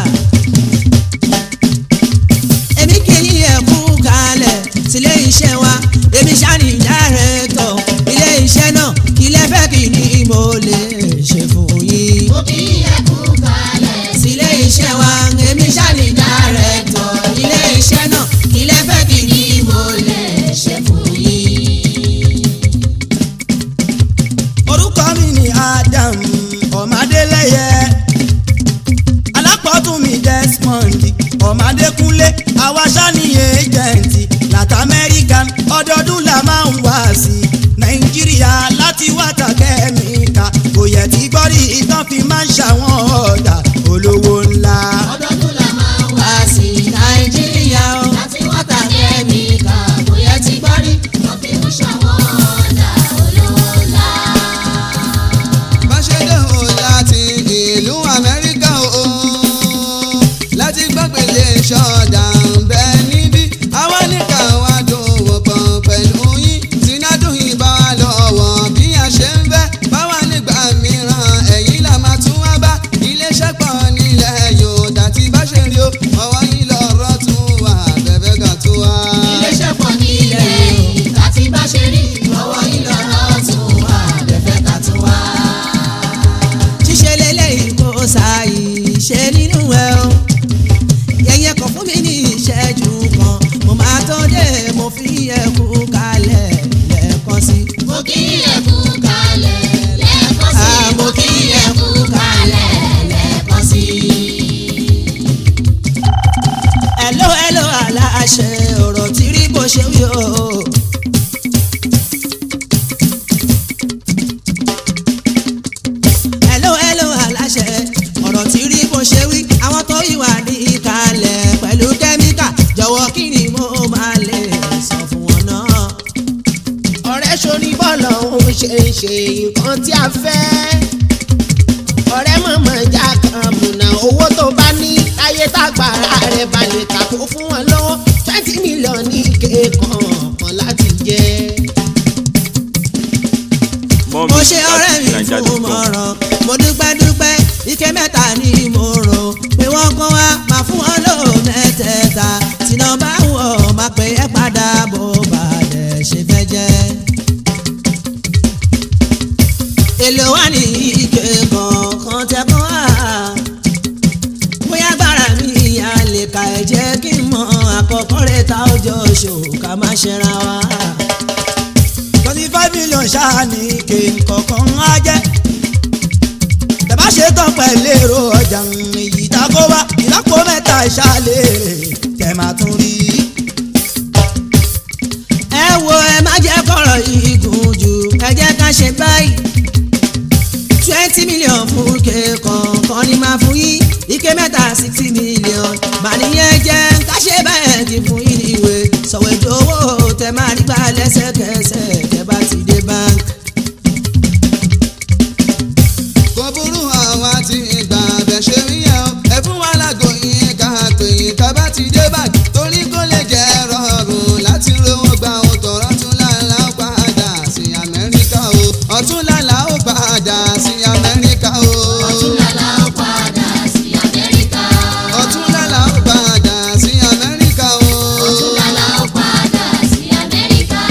S2: èmi kì í yẹ kú kalẹ̀ sílé iṣẹ́ wa. èmi ṣáàní dárẹ́tọ̀ ilé iṣẹ́ náà kí lẹ fẹ́ kí ni mo lè ṣe fún yín.
S4: mo kì í yẹ kú kalẹ̀
S2: sílé iṣẹ́ wa èmi ṣáàní dárẹ́tọ̀ ilé iṣẹ́ náà kí lẹ fẹ́ kí ni mo lè ṣe fún yín.
S8: orúkọ mi ni adam ọmọdélẹyẹ alápọ̀tún mi desmond ọmọdékúnlé awáṣá ní ẹjẹǹtì láti amẹ́ríkà ọdọọdún la máa ń wá sí nàìjíríà láti wáta kẹ́míkà kò yẹ tí gbọ́rí ìtàn fi máa ń ṣàwọn ọ̀dà olówó ńlá.
S4: ọdọọdún la máa ń wá
S2: wá sí nàìjíríà o.
S4: láti wọ́tà kẹ́míkà bóyá ti gbọ́ rí wọ́n fi ń ṣàwọn ọ̀dà olówó ńlá.
S9: báṣẹ́dé o láti ìlú amẹ́ríkà o láti gbàgbélé ṣọ́ọ̀dà ń bẹ níbí àwa nìkan wá dòwò pọ̀ pẹ̀lú yín sínádùn ìbá wa lọ́wọ́ bí a ṣe ń fẹ́ báwa nígbà mìíràn ẹ̀yìn là máa tún wá bá iléeṣẹ́ pọ̀ nílẹ̀ yòódà tí bá ṣe rí o ọwọ́ yín lọ́rọ̀ tún wà bẹ́ẹ̀ gà tún wá.
S4: iléeṣẹ́ pọ̀ ní ilẹ̀ yìí láti bá ṣe rí ọwọ́ yìí lọ́rọ̀ tún wà bẹ́fẹ́ ká tún wá.
S2: ṣíṣe lélẹ́yìn kò sáàyè ṣe nínú ẹ o yẹyẹ kan fún mi ní ìṣẹ́jú kan mo máa tó dé mo fi ẹkú kalẹ̀ lẹ́ẹ̀kan sí.
S4: mo kì í yẹ kú kalẹ̀ lẹ́ẹ̀kan sí
S2: Ah,
S4: mo kì í yẹ kú kalẹ̀ lẹ́ẹ̀kan sí.
S2: ẹ̀ló ẹ̀ló aláṣẹ ọ̀rọ̀ tí rí bó ṣe wí o. ẹ̀ló ẹ̀ló aláṣẹ ọ̀rọ̀ tí rí bó ṣe wí àwọn tó ìwà ní ìkàlẹ̀ pẹ̀lú kẹ́míkà jọ̀wọ́ kí ni mo máa lè sọ fún wọn náà.
S7: ọ̀rẹ́ sórí bọ́ọ̀lù òun ṣe ń ṣe nǹkan tí a fẹ́. ọ̀rẹ́ mọ̀mọ́ ìjà kan múná owó tó bá ní láyé tágbára rẹ̀ balẹ̀ kàkó fún wọn lọ́wọ́ twenty million ní kéèkàn kan láti jẹ.
S1: More
S2: mo
S1: music
S2: ṣe
S1: at
S2: ọ̀rẹ́ mi
S1: naija
S2: fún
S1: dot com.
S2: mọ̀ràn mo dúpẹ́ dúpẹ́ ike mẹ́ta ni mo rò pé wọ́n kọ́ wa máa fún wọn lò mẹ́tẹ̀ẹ̀ta tìǹà bá wọ̀ máa pè é padà bó balẹ̀ ṣe fẹ́ jẹ́. èlò wà ní ike kọ̀ọ̀kan tẹ́kọ̀ wá bóyá gbára mi ìyá lè ka ẹ̀ jẹ́ kí n mọ àkọ́kọ́ rẹ̀ ta ọjọ́ ṣò ká má ṣẹra wa.
S8: twenty five million ṣáà ní kéńkọ̀kan á jẹ́ tẹ̀bá ṣe tán pẹ̀lú èrò ọjà èyí tako wá ìlápò mẹ́ta ìṣàlẹ̀ tẹ̀ máa tún rí.
S2: ẹ wo ẹ má jẹ́ kọ̀rọ̀ yìí mílíọ̀n fún ike kọ̀ọ̀kan ní máa fún yín ike mẹ́ta sixty mílíọ̀n bàníyẹn jẹ́ káṣe báyẹn kí fún yín ìwé sọ̀wé dowó tẹ máa rí gbà lẹ́sẹ̀kẹsẹ̀ tẹ bá ti dé báńkì.
S9: kò burú àwa ti gbà bẹ̀ ṣe rí yẹn o ẹ fún wa lágbo yín ká pè yín tá bá ti dé báyìí torí kó lè jẹ́ rọrùn láti rówó gba òtò ọ̀tún làlá ó padà sí amẹ́ríkà o ọ̀tún làlá ó padà sí amẹ́ríkà o
S4: ọ̀tún lálá ó padà sí amẹ́ríkà.
S9: ọ̀tún làlá ó padà sí amẹ́ríkà o.
S4: ọ̀tún lálá ó padà sí amẹ́ríkà.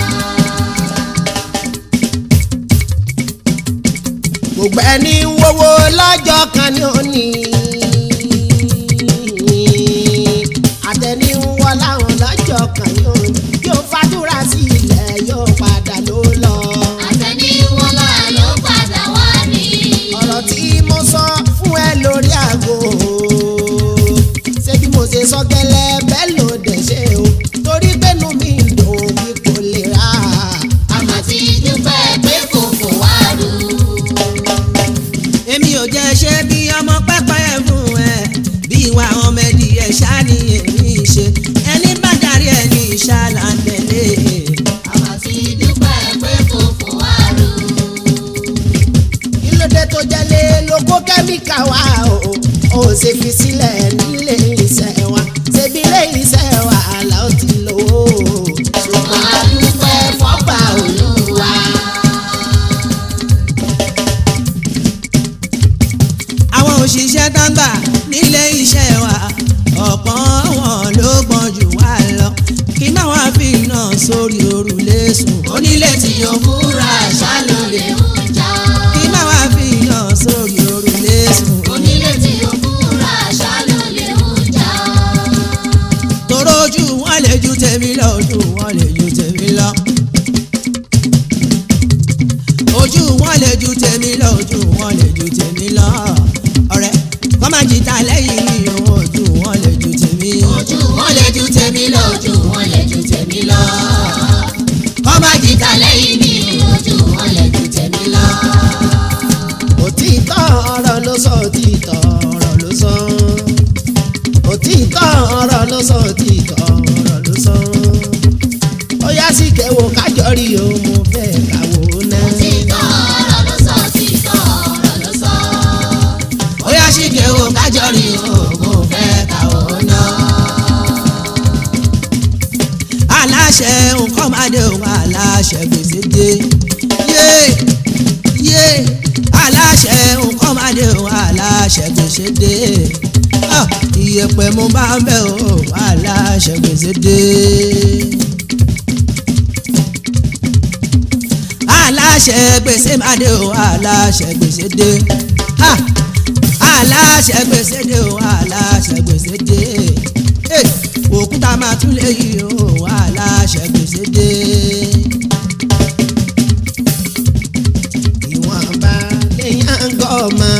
S7: gbogbo ẹni wowó lọ́jọ́ kan ní òní. àtẹni wọ láwọn lọ́jọ́ kan ní òní. yóò fàdúrà sí ilẹ̀ yóò padà ló lọ.
S4: àtẹniwọlá ló padà wá ní.
S7: ọ̀rọ̀ tí mo sọ fún ẹ lórí àgọ́ ṣé bí mo ṣe sọ gẹ́lẹ́ bẹ́ẹ̀ ló dẹ̀ ṣe o torí pẹ́nu mi dùn bí kò lè rà á.
S4: àmọ́ tí dúpẹ́ pé kò fò wá rú.
S2: èmi ò jẹ́ ṣe bí ọmọ pẹ́pẹ́ fún ẹ bí ìwà ọmọ ẹ̀dì ẹ̀ ṣá ni èmi ṣe ẹni bá darí ẹ̀ ní ìṣàlà ń tẹ̀lé.
S4: àmọ́ tí dúpẹ́ pé kò fò wá rú.
S7: kí ló dé tó jẹ́lé lóko kẹ́míkà wá o ò ṣe fi sílẹ̀ nílé iṣẹ́ wa ṣebí ilé iṣẹ́ wa àlà ó ti lò ó.
S4: ṣùgbọ́n a dúpẹ́ fọ́pà olúwa.
S2: àwọn òṣìṣẹ́ tó ń gbà nílé iṣẹ́ wa ọ̀pọ̀ wọn ló gbọ́n jù wá lọ kí náà wá fi iná sórí òrùlé sùn
S4: onílé tí yóò múra ṣá ló lè ń jà.
S2: kí náà wá fi iná sórí òrùlé sùn
S4: onílé tí yóò múra ṣá ló lè ń jà.
S2: tòró ojú wọn lè ju tèmi lọ ojú wọn lè ju tèmi lọ ojú wọn lè ju tèmi lọ ojú wọn lè ju tèmi lọ ọ̀rẹ́ kọ́ máa jìtá lẹ́yìn mi o, ojú wọn lè ju tèmi
S4: ojú wọn lè ju tèmi lọ ojú wọn lè ju tèmi lọ. kọ́ má jìtá lẹ́yìn mi ojú wọn lè ju tèmi lọ.
S7: òtítọ́ ọ̀rọ̀ ló sọ òtítọ́ ọ̀rọ̀ ló sọ òtítọ́ ọ̀rọ̀ ló sọ òtítọ́ ọ̀rọ̀ ló sọ ó yá sí kẹwò kájọ rí o mo fẹ́ kàwó náà.
S4: títọ́ ọ̀rọ̀ ló sọ títọ́ ọ̀rọ̀ ló sọ.
S2: ó yá sí kéwò kájọ rí oògùn fẹ́ káwọ́ náà. aláṣẹ nǹkan máa dé òun aláṣẹ gbèsè dé yé yé aláṣẹ nǹkan máa dé òun aláṣẹ gbèsè dé Ah, ìyẹ̀pẹ̀ mo bá ń bẹ̀ o aláṣẹ gbèsè dé. aláṣẹ gbèsè máa dé o aláṣẹ gbèsè dé ha aláṣẹ gbèsè dé o aláṣẹ gbèsè dé Eh, òkúta máa tún lè yí o aláṣẹ gbèsè dé.
S7: ìwọ̀nba lèèyàn ń gọ́ ọmọ.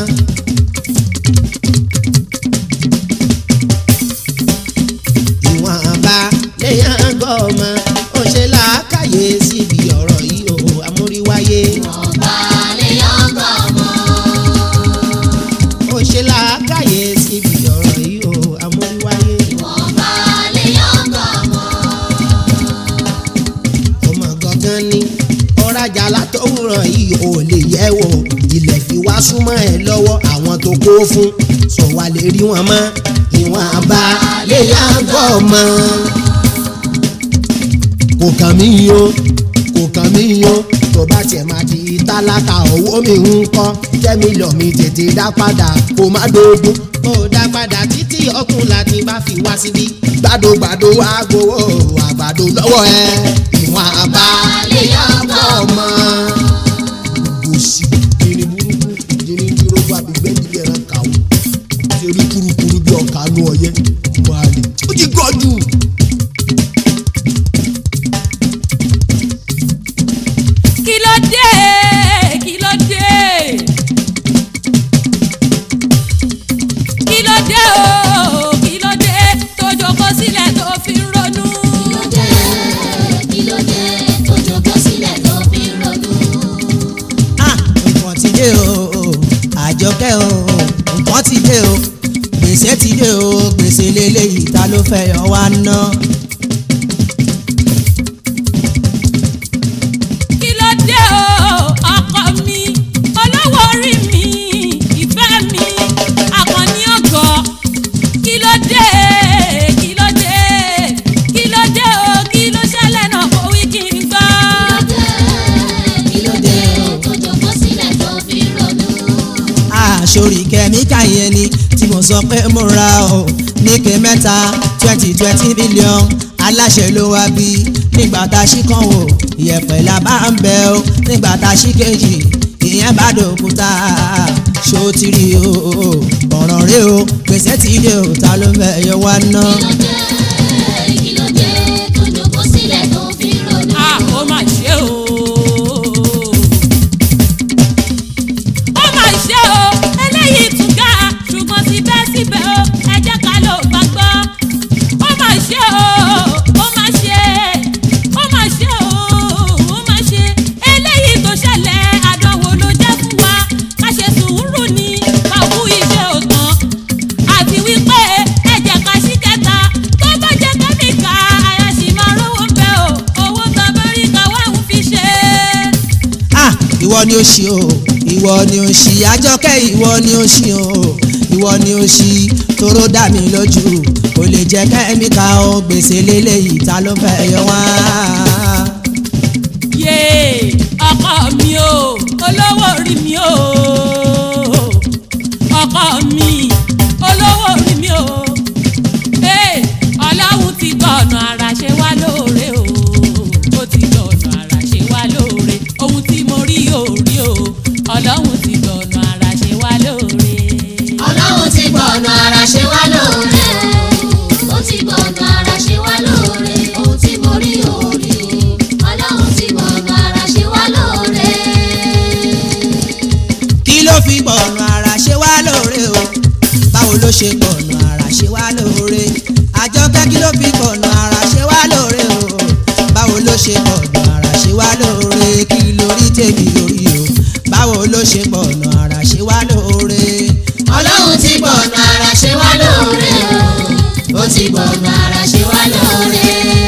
S7: ìwọ̀nba lèèyàn ń gọ́ ọmọ. ó ṣe làákàyè síbi ọ̀rọ̀ yìí o amúríwáyé.
S4: ọba lè yọ̀ǹgọ̀ ọmọ.
S7: ó ṣe làákàyè síbi ọ̀rọ̀ yìí o amúríwáyé.
S4: ọba lè yọ̀ǹgọ̀ ọmọ.
S7: ọmọ gangan ni ọ̀rajà látọ̀wúrọ̀ yìí ò lè yẹ̀ wò ilẹ̀ fi wá súnmọ́ ẹ lọ́wọ́ àwọn tó kó fún sọ wá lè rí wọn mọ́ ìwọ̀n bá lè yá gbọ́ mọ́. kò kàn mí o kò kàn mí o tó bá tiẹ̀ máa di tálákà owó mi ń kọ́ jẹ́mi lọ mi tètè dá padà kó má dógún kó dá padà títí ọkùnrin láti bá fi wá síbí gbàdógbàdó wá gbowó àgbàdo lọ́wọ́ ẹ ìwọ̀n àbá lè yá gbọ́ mọ́. gòsì jìnnì burúkú jìnnì dúró bá mi gbẹ́ nílé ẹran kàwọ́ ṣe rí kurukuru bí ọ̀ka nù ọ̀yẹ́ máa lè ó ti gọ́jú.
S5: kí ló dé kí ló dé kí ló dé o kí ló dé tó jókòó sílẹ̀ tó fi ń ronú.
S4: kí ló dé kí ló dé tó jókòó sílẹ̀ tó fi ń ronú.
S2: Ah, nǹkan ti dé o dé o nǹkan ti dé o gbèsè ti dé o gbèsè lélẹ́yìí ta ló fẹ́ yọ wá ná.
S5: kí ló dé o ọkọ mi olówó orí mi ìfẹ́ mi àkànní ọgọ kí ló dé kí ló dé kí ló dé o kí ló ṣẹlẹ̀ náà kó wí kí n gbọ́.
S4: kí ló dé o tó jókòó sílẹ̀ tó fi ronú.
S2: àṣorí kẹ́míkà yẹn ni tí mo sọ pé mo ra o níke mẹ́ta twenty twenty million aláṣẹ ló wá bí nígbà tá a ṣí kan wò ìyẹ̀pẹ̀ la bá ń bẹ o nígbà tá a ṣí kejì ìyẹn bá dòkúta ṣó ti rí o ọ̀ràn rẹ o gbèsè ti dé o ta ló fẹ́ yọ wá ná.
S4: kí ló dé tó jókòó sílẹ̀ tó fi ronú.
S5: a ó mà ṣe o. ó mà ṣe o eléyìí tún ga ṣùgbọ́n síbẹ̀síbẹ̀ o ẹ jẹ́ ká ló gbàgbọ́. ó mà ṣe o ó mà ṣe ó mà ṣe o ó mà ṣe eléyìí tó ṣẹlẹ̀ àdánwò ló jẹ́ fún wa ká ṣe sùúrù ní ká kú iṣẹ́ òtán àti wípé ẹ jẹ́ ká ṣí kẹta tó bá jẹ́ kẹ́míkà àyà sì máa rówó ń bẹ o owó tàbáríkà wà ń fi ṣe.
S2: ah ìwọ ni ó ṣì o ìwọ ni ó ṣì àjọkẹ́ ìwọ ni ó ṣì o ìwọ ni ó ṣì toró dà mí lójú kò lè jẹ́ kẹ́míkà o gbèsè lélẹ́yìí ta ló fẹ́ yọ wá.
S5: yé ọkọ mi o olówó orí mi o ọkọ mi olówó orí mi o ee ọlọ́run ti gbọ̀nà ara ṣe wá lóore o ó ti gbọ̀nà ara ṣe wá lóore ohun tí mo rí ò rí o ọlọ́run ti gbọ̀nà ara ṣe wá lóore.
S4: ọlọ́run ti gbọ̀nà ara ṣe wá lóore o ó ti gbọ̀nà ara ṣe wá lóore ohun tí mo rí ò rí o ọlọ́run ti gbọ̀nà ara ṣe wá lóore.
S2: kí ló fi gbọ̀nà ara ṣe wá lóore o báwo ló ṣe gbọ̀nà ara ṣe wá lóore àjọkẹ́ kí ló fi gbọ̀nà ara ṣe wá lóore o báwo ló ṣe gbọ̀nà ara ṣe wá lóore kí lórí tèmi lórí o báwo ló ṣe gbọ̀nà ara ṣe wá lóore.
S4: ọlọ́run ti gbọ̀nà ara ṣe wá lóore o ó ti gbọ̀nà ara ṣe wá lóore.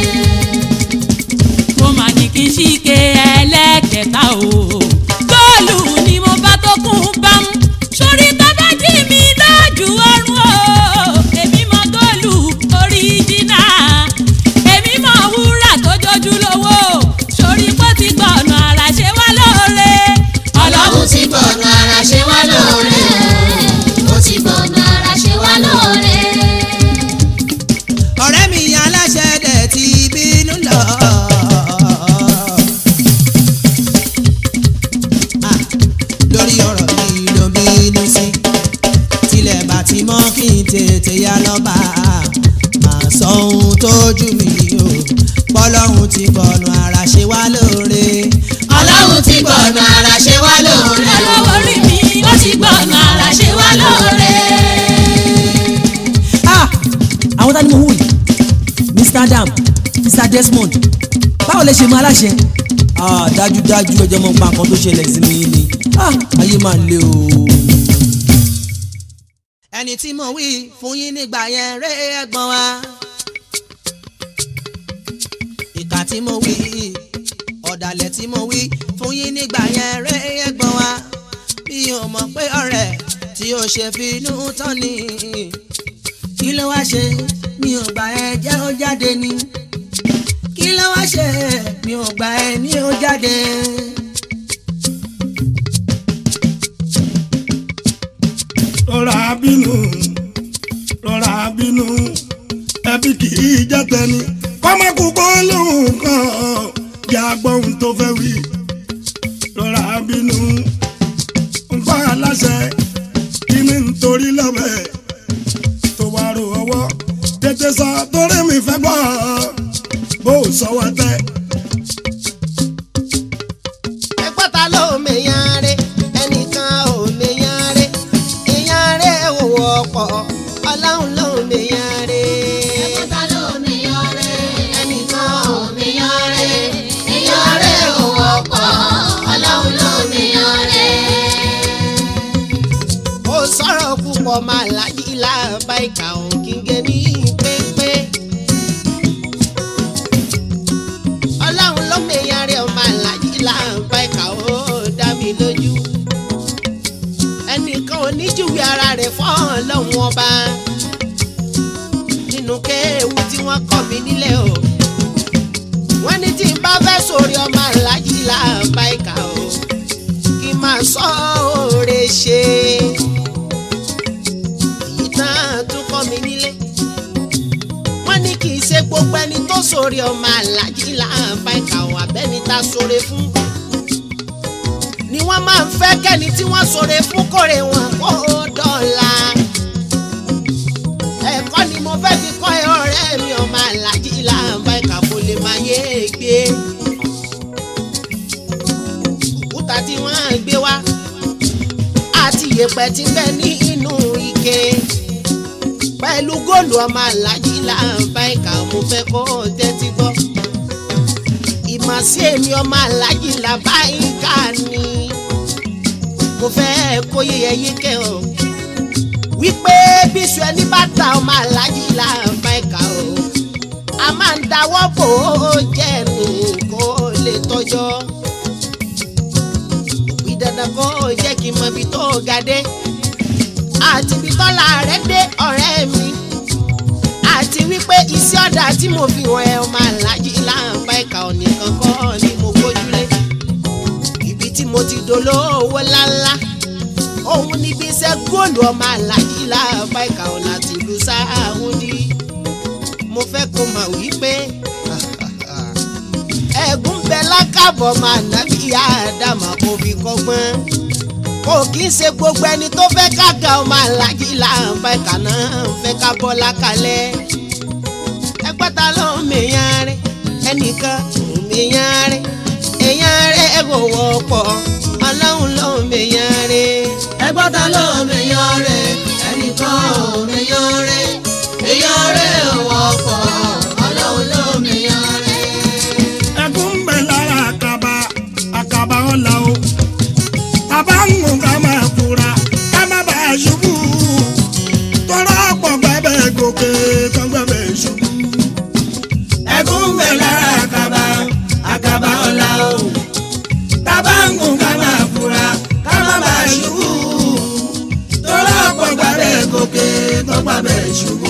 S5: mo mà ní kí n ṣíke ẹlẹ́kẹta o. góòlù ni mo bá tó kún bámú. sórí tábàjì mi lójú ọrùn o. èmi mọ góòlù oríjìnà. èmi mọ wúrà tó jójú lówó. sórí pé ó ti gbọ̀nà ara ṣe wá lóore.
S4: ọlọ́run ti gbọ̀nà ara ṣe wá lóore ó ti gbọ̀nà ara ṣe wá lóore.
S2: ọ̀rẹ́ mi aláṣẹ dẹ̀ ti bínú lọ. Ah, lórí ọ̀rọ̀ mi ló bínú sí tilẹ̀ bá ti mọ́ kí n tètè yá lọ́ba máa sọ ohun tójú mi o bọ́lọ́hún ti gbọ̀nà ara ṣe wá lóore.
S4: ọlọ́run ti gbọ̀nà ara ṣe wá lóore
S5: olówó orí mi ó ti gbọ̀nà ara ṣe wá lóore.
S6: ah àwọn tani mo wù yìí mr adam mr desmond báwo lè ṣe mọ aláṣẹ ah dájúdájú ẹjọ mọ pa nǹkan tó ṣẹlẹ̀ sí mi ni ah ayé máa le o.
S2: ẹni tí mo wí fún yín nígbà yẹn ré ẹ̀gbọ́n wa ìkà tí mo wí ọ̀dàlẹ̀ tí mo wí fún yín nígbà yẹn ré ẹ̀gbọ́n wa bí o mọ̀ pé ọ̀rẹ́ tí o ṣe finú tán ni kí ló wá ṣe mi ò gbà ẹ jẹ́ ó jáde ni kí ló wá ṣe mi ò gbà ẹ ní ó jáde.
S3: rọra bínú rọra bínú ẹbí kì í jẹ́ tẹni kọ́mọ́kù kó lóhùn kan bí agbóhùn tó fẹ́ wí rọra bínú nǹkan aláṣẹ kí ni nítorí lọ́bẹ̀ tó wá ro ọwọ́ tètè sọ torí mi fẹ́ gbọ́ bó o sọ wá tẹ́.
S7: ẹgbọ́n ta ló mèyàn rẹ̀ ẹnìkan ò mèyàn rẹ̀ èèyàn rẹ̀ ò wọ́pọ̀ ọlọ́run ló mèyàn rẹ̀.
S4: ẹ̀kọ́ ta ló mèyàn rẹ̀ ẹnìkan ò mèyàn rẹ̀ èèyàn rẹ̀ ò wọ́pọ̀ ọlọ́run ló mèyàn rẹ̀.
S7: ìkà ò kí n gé ní pépé. ọlọ́run ló mèyàn rẹ̀ ọmọ alájí láǹbá ìkà ó dá mi lójú. ẹnìkan ò ní júwe ara rẹ̀ fọ́ ọlọ́run ọba. nínú kéèwù tí wọ́n kọ́ mi nílẹ̀ o. wọ́n ní tí n bá fẹ́ sórí ọmọ alájí láǹbá ìkà ó kí n máa sọ òòrè ṣe. èyí tán tún kọ́ mi nílé. wọ́n ní kì í ṣe gbogbo ẹni tó sórí ọmọ alájí láǹbá ìkà ò abẹ́ni tá sóre fún. ni wọ́n máa ń fẹ́ kẹ́ni tí wọ́n sóre fún kórè wọn kó dọ̀la. ẹ̀kọ́ ni mo fẹ́ fi kọ́ ẹ ọ̀rẹ́ mi ọmọ alájí láǹbá ìkà kò lè máa yé e gbé òkúta tí wọ́n gbé wá àti ìyẹ̀pẹ̀ tí ń bẹ ní inú ike pẹ̀lú góòlù ọmọ alájí láǹbá ìkà mo fẹ́ kó o tẹ́tí gbọ́ ìmọ̀ sí èmi ọmọ alájí làbá ìkà ni mo fẹ́ kó yẹyẹ yíkẹ́ o wípé bíṣu ẹni bá ta ọmọ alájí láǹbá ìkà o a máa ń dáwọ́ bò ó jẹ́ nù kó lè tọ́jọ́ òbí dandan kó jẹ́ kí n mọ ibi tó ga dé àti ibi tọ́lá rẹ̀ dé ọ̀rẹ́ mi àti wípé iṣẹ́ ọ̀dà tí mo fi hàn ẹ́ ọmọ alájí láǹbá ẹ̀ka ọ̀nì kankan ni mo gbójúlé ibi tí mo ti dolówó ńláńlá òun níbi iṣẹ́ góòlù ọmọ alájí láǹbá ẹ̀ka ọ̀nà àti ìlú sáàwùndí mo fẹ́ kó mà wípé ẹ̀gún bẹ lákàbọ̀ máa nábì àdàmà kò fi kọ́gbọ́n kò kí ń ṣe gbogbo ẹni tó fẹ́ kága ọmọ alájí láǹbá ẹ̀ka náà ń fẹ́ ká bọ́ lákàlẹ̀ ẹgbẹ́ta ló ń mèyàn rẹ̀ ẹnìkan ò mèyàn rẹ̀ èyàn rẹ̀ kò wọ́pọ̀ ọlọ́run ló ń mèyàn rẹ̀
S2: ẹgbọ́ta ló mèyàn rẹ̀ ẹnìkan ò mèyàn rẹ̀ èyàn rẹ̀ ò wọ́pọ̀ ọlọ́run ló mèyàn rẹ̀.
S3: ẹkún ń bẹ lára àkàbà àkàbà ọ̀la o bàbá ń gùn ká máa fura ká má bàa ṣubú tọ́lá pọ̀ gbẹ́bẹ̀ gòkè tán gbẹ́bẹ̀ ṣubú.
S2: ẹkún ń bẹ lára àkàbà àkàbà ọ̀la o tábà ń gùn ká máa fura ká má bàa ṣubú tọ́lá ọ̀pọ̀ gbàgbẹ́ gòkè tó gbàgbẹ́ ṣubú.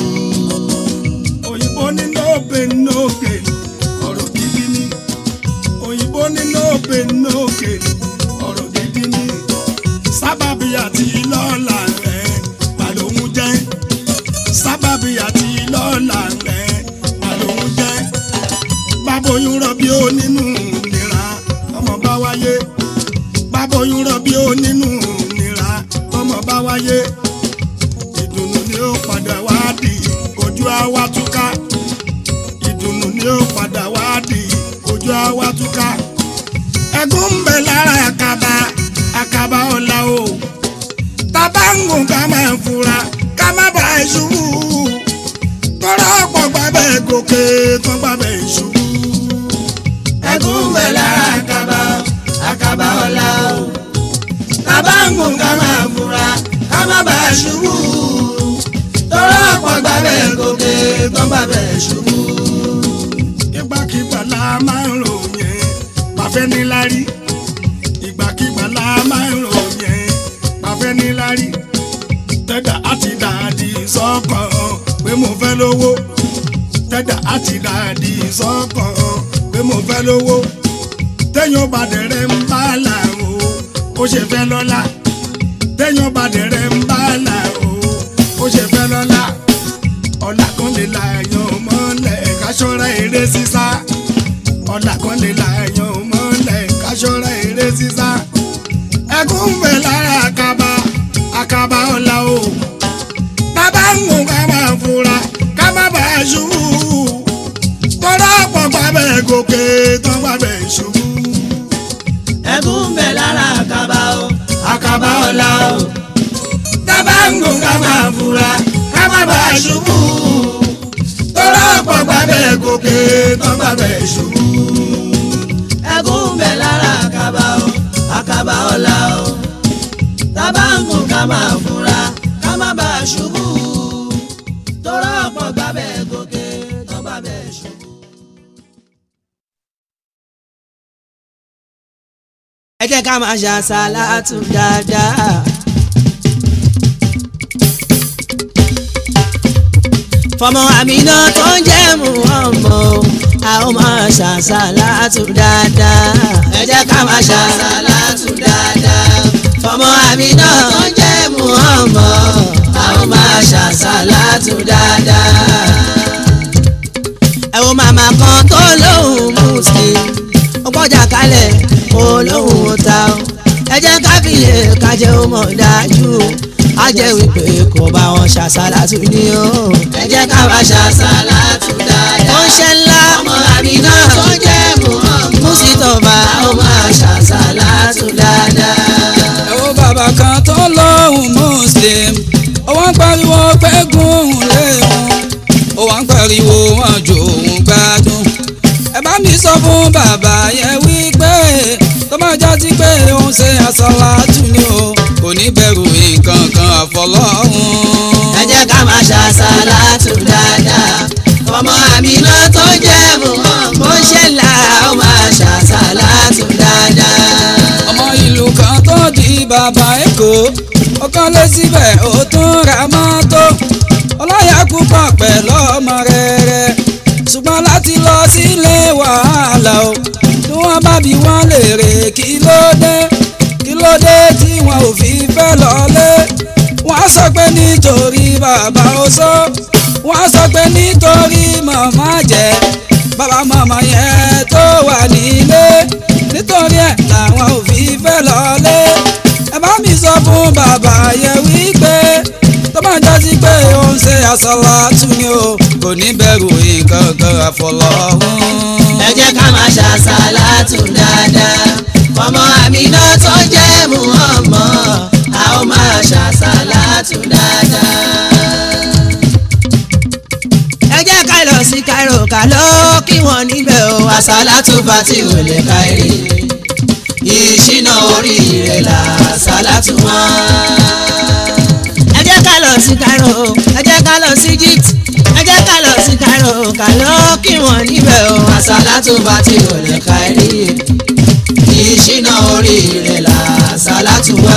S3: òyìnbó ní no pain no gain ọ̀rọ̀ gidi ni òyìnbó ní no pain no gain ọ̀rọ̀ gidi ni sábàbí àti lọ́la rẹ̀ màlóhun jẹ́ sábàbí àti lọ́la rẹ̀ màlóhun jẹ́ báboyún rọbí ó nínú nira ọmọ bá wáyé báboyún rọbí ó nínú nira ọmọ bá wáyé ìdùnnú ni ó padà wá di ojú àwa túká ìdùnnú ni ó padà wá di ojú àwa túká ẹgún ń bẹ lára àkàbà àkàbà ọ̀la o tábà ń gùn ká máa fura ká má bàa ṣubú tọ́lá ọ̀pọ̀ gbàbẹ̀ gòkè tán gbàbẹ̀ ṣubú.
S2: ẹkún ń bẹ lára àkàbà àkàbà ọ̀la o tábà ń gùn ká máa fura ká má bàa ṣubú tọ́lá ọ̀pọ̀ gbàgbẹ́ gòkè tó gbàgbẹ́ ṣubú.
S3: ìgbàkigbà la máa ń ròyìn pàfẹ́ níláárí ìgbàkigbà la máa ń ròyìn pàfẹ́ níláárí tẹ́dà àti dàdí sọ́kàn pé mo fẹ́ lówó tẹ́dà àti dàdí sọ́kàn pé mo fẹ́ lówó téèyàn bá dẹ̀rẹ̀ ń bá là o ó ṣe fẹ́ lọ́lá téèyàn bá dẹ̀rẹ̀ ń bá là o ó ṣe fẹ́ lọ́lá ọ̀là kan lè la èèyàn mọ́lẹ̀ ká ṣọ́ra eré sísá ọ̀là kan lè la èèyàn mọ́lẹ̀ ká ṣọ́ra eré sísá ẹkún ń bẹ lára àkàbà àkàbà ọ̀la o bàbá ń gùn ká máa fura ká má bàa ṣubú tọ́lá pọ̀ gbàbẹ̀ gòkè tán gbàbẹ̀ ṣubú.
S2: ẹkún ń bẹ lára àkàbà o àkàbà ọ̀la o tábà ń gùn ká máa fura ká má bàa ṣubú tọ́lá ọ̀pọ̀ gbàgbẹ́ gòkè tó gbàgbẹ́ ṣubú. ẹkún ń bẹ lára àkàbà o àkàbà ọ̀la o tábà ń gùn ká máa fura ká má bàa ṣubú ẹ jẹ́ ká máa ṣàṣàlátù dáadáa. fọmọ àmínà tó ń jẹ́ Muhammad a ó máa ṣàṣàlátù dáadáa. ẹ jẹ́ ká máa ṣàṣàlátù dáadáa. fọmọ àmínà tó ń jẹ́ Muhammad a ó máa ṣàṣàlátù dáadáa. ẹ wo màmá kan tó lóhùn muslim ó gbọ́jà kalẹ̀ olóhùn ó ta ó ẹ jẹ́ ká fìlẹ̀ kájẹ́ ó mọ̀ dájú á jẹ́ wípé kò bá wọn ṣàṣàlátù ní o. ẹ jẹ́ ká bá ṣàṣàlátù dáadáa. ó ń ṣe ńlá ọmọ àmínà tó jẹ́ Muhammad Mùsítọ́fà ó máa ṣàṣàlátù dáadáa.
S10: ẹ wo bàbá kan tó lóhùn muslim ó wá ń pariwo pé gúnhùn léhùn ó wá ń pariwo wọn jò òun gbádùn ẹ bá mi sọ fún bàbá yẹn wípé tó máa jásí pé òun ṣe àsàlátù ni o kò ní bẹ̀rù nǹkan kan àfọlọ́hún.
S2: ẹ jẹ́ ká máa ṣàṣàlátù dáadáa. ọmọ àmínà tó jẹ́ Muhammad ó ṣe là ó máa ṣàṣàlátù dáadáa.
S10: ọmọ ìlú kan tó di bàbá èkó ọkàn lé síbẹ̀ ó tún ra mọ́tò ọlọ́yà púpọ̀ pẹ̀lú ọmọ rere ṣùgbọ́n láti lọ sílé wàhálà o tí wọ́n bá bí wọ́n léèrè kí ló dé kí ló dé tí wọn ò fi fẹ́ lọ́lé wọ́n á sọ pé nítorí bàbá ó sọ wọ́n á sọ pé nítorí màmá jẹ́ bàbá màmá yẹn tó wà nílé nítorí ẹ̀ làwọn ò fi fẹ́ lọ́lé ẹ bá mi sọ fún bàbá yẹn wípé tó máa jásí pé ó ń ṣe àsàlátù ni o kò ní bẹ̀rù nǹkan kan àfọlọ́hún.
S2: ẹ jẹ́ ká máa ṣàṣàlátù dáadáa. ọmọ àmínà tó jẹ́ Muhammad a ó máa ṣàṣàlátù dáadáa. ẹ jẹ́ ká lọ sí Cairo ká lọ kí wọ́n níbẹ̀ o àṣàlátù fati ò lè kárí ìṣínà oríire là àṣàlátù wọn. ẹ jẹ́ ká lọ sí Cairo ẹ jẹ́ ká lọ sí Egypt ẹ jẹ́ ká lọ sí Cairo ká lọ kí wọ́n níbẹ̀ o àṣàlátù fati ò lè kárí ìṣínà oríire là àṣàlátù wá.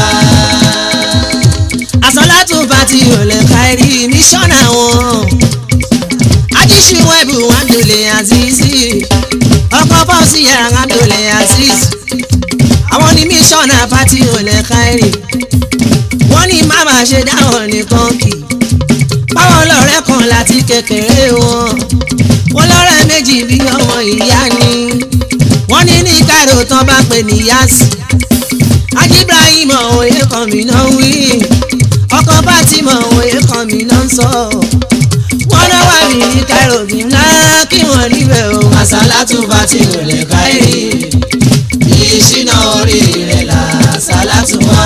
S2: àṣàlátù fati ò lè kárí míṣọ́nà wọn ajíṣiwẹ́bù wàndùlẹ̀ azizi ọkọ̀ fọ́ọ̀sì yàrá wàndùlẹ̀ aziz àwọn ní mísọ̀nà fati olè káírì wọ́n ní má máa ṣe dáhùn nìkan kì báwọn lọ́rẹ́ kan láti kékeré wọn wọ́n lọ́rẹ́ méjì bí ọmọ ìyá ni wọ́n ní ní Cairo tán bá pè ní yasi ajibrahim òye kan mi náà wí ọkọ̀ fatima òye kan mi náà sọ wọ́n náà wà mí ní Cairo bí ńlá kí wọ́n níbẹ̀ o àsálàtú fati olè káírì ìṣínà oríire là sálátù wá.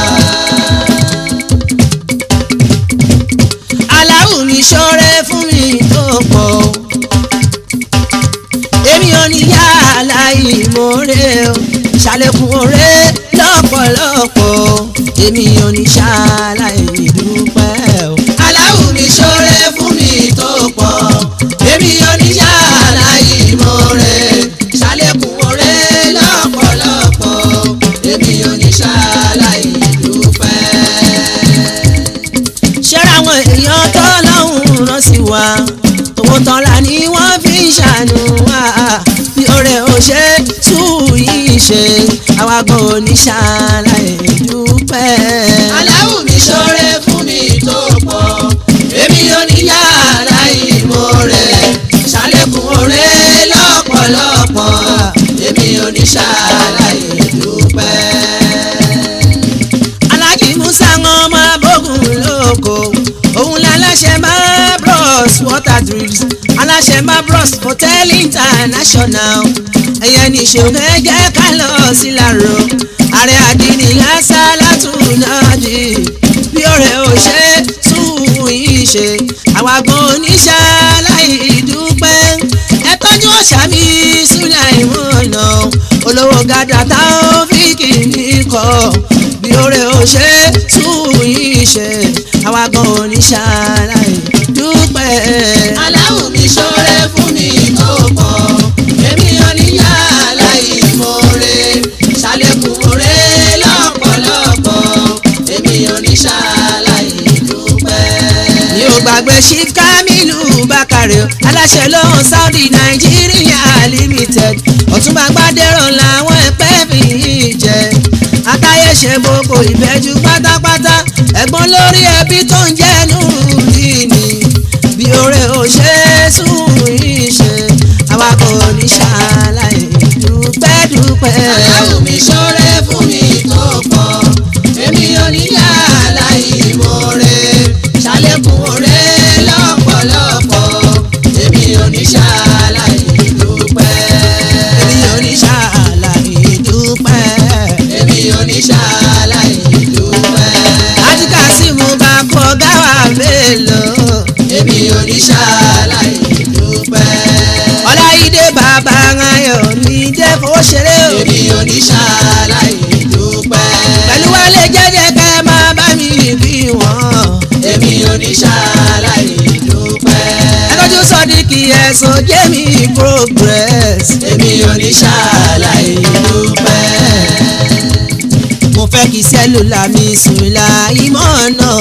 S2: aláwù mi ṣọ́rẹ́ fún mi tó pọ̀ èmi ò ní yá aláìmoore o ṣàlékún oore lọ́pọ̀lọpọ̀ èmi ò ní ṣàlàyédúpẹ́ o. aláwù mi ṣọ́rẹ́ fún mi tó pọ̀ èmi ò ní yá aláìmoore ṣàlékún oore lọ́pọ̀lọpọ̀ èmi ò ní ṣàlàyédúpẹ́. ṣẹ́ra àwọn èèyàn tó lọ́hùn rán sí wa owó tọ́lá ni wọ́n fi ń ṣàánú wa bí ọ̀rẹ́ ò ṣe tú yìí ṣe àwa gan ò ní ṣàlàyédúpẹ́. aláwù mi ṣoore fún mi tó pọ̀ èmi ò ní yàrá ìmoore ṣàlékún oore lọ́pọ̀lọpọ̀ èmi ò ní ṣàlàyédúpẹ́. alájì musa wọn máa bógun lóko òun láláṣẹ máa bros water drills aláṣẹ máa bros hotel international ẹ̀yẹ ní ṣeun ẹ jẹ́ ká lọ sí làró ààrẹ àdínní lásàlátù náà di bí ọ̀rẹ́ ò ṣe tún yìí ṣe àwa gan oníṣàlàyé dúpẹ́ ẹ tọ́jú ọ̀ṣà mi Sùláìmọ̀nà olówó gàdá táwọn fíkì ní kọ́ bí ọ̀rẹ́ ò ṣe tún yìí ṣe àwa gan oníṣàlàyé dúpẹ́. aláwù mi ṣoore fún mi tó pọ̀ èmi ò ní yá aláìmoore ṣàlékún oore dúpẹ́ chief kamilu bakare o aláṣẹ lóhùn saudi nigeria limited ọ̀túnba gbádẹ́rọ̀ làwọn ẹ̀pẹ́ mi jẹ atáyé ṣe gbogbo ìbẹ́jú pátápátá ẹ̀gbọ́n lórí ẹbí tó ń jẹ́nu nìní bí oore ò ṣe é sùn ìṣe àwa kò ní ṣàlàyé dúpẹ́ dúpẹ́.
S4: aláwọ̀ mi ṣọ́rẹ́ fún mi tó pọ̀ èmi ò ní yà láì mọ̀ọ́rẹ́ ṣàlékún ọ̀rẹ́ lọ́pọ̀lọpọ̀ èmi ò ní ṣàlàyé dúpẹ́.
S2: èmi ò ní ṣàlàyé dúpẹ́.
S4: èmi ò ní ṣàlàyé dúpẹ́.
S2: àtìkà sí mo bá kọ gáwà mélòó.
S4: èmi ò ní ṣàlàyé dúpẹ́.
S2: ọláyídé bàbá ayọ̀ ní dé fowó ṣeré o.
S4: èmi ò ní ṣàlàyé dúpẹ́.
S2: pẹ̀lú wálé jẹ́jẹ́ ká ẹ máa bá mi bí wọ́n.
S4: èmi ò ní ṣàlàyé dúpẹ́.
S2: ẹ tọ́jú sọ́díkì ẹ̀sùn jẹ́mi progress.
S4: èmi ò ní ṣàlàyé dúpẹ́.
S2: mo fẹ́ kí sẹ́lúlà mi sùn la ìmọ̀ náà.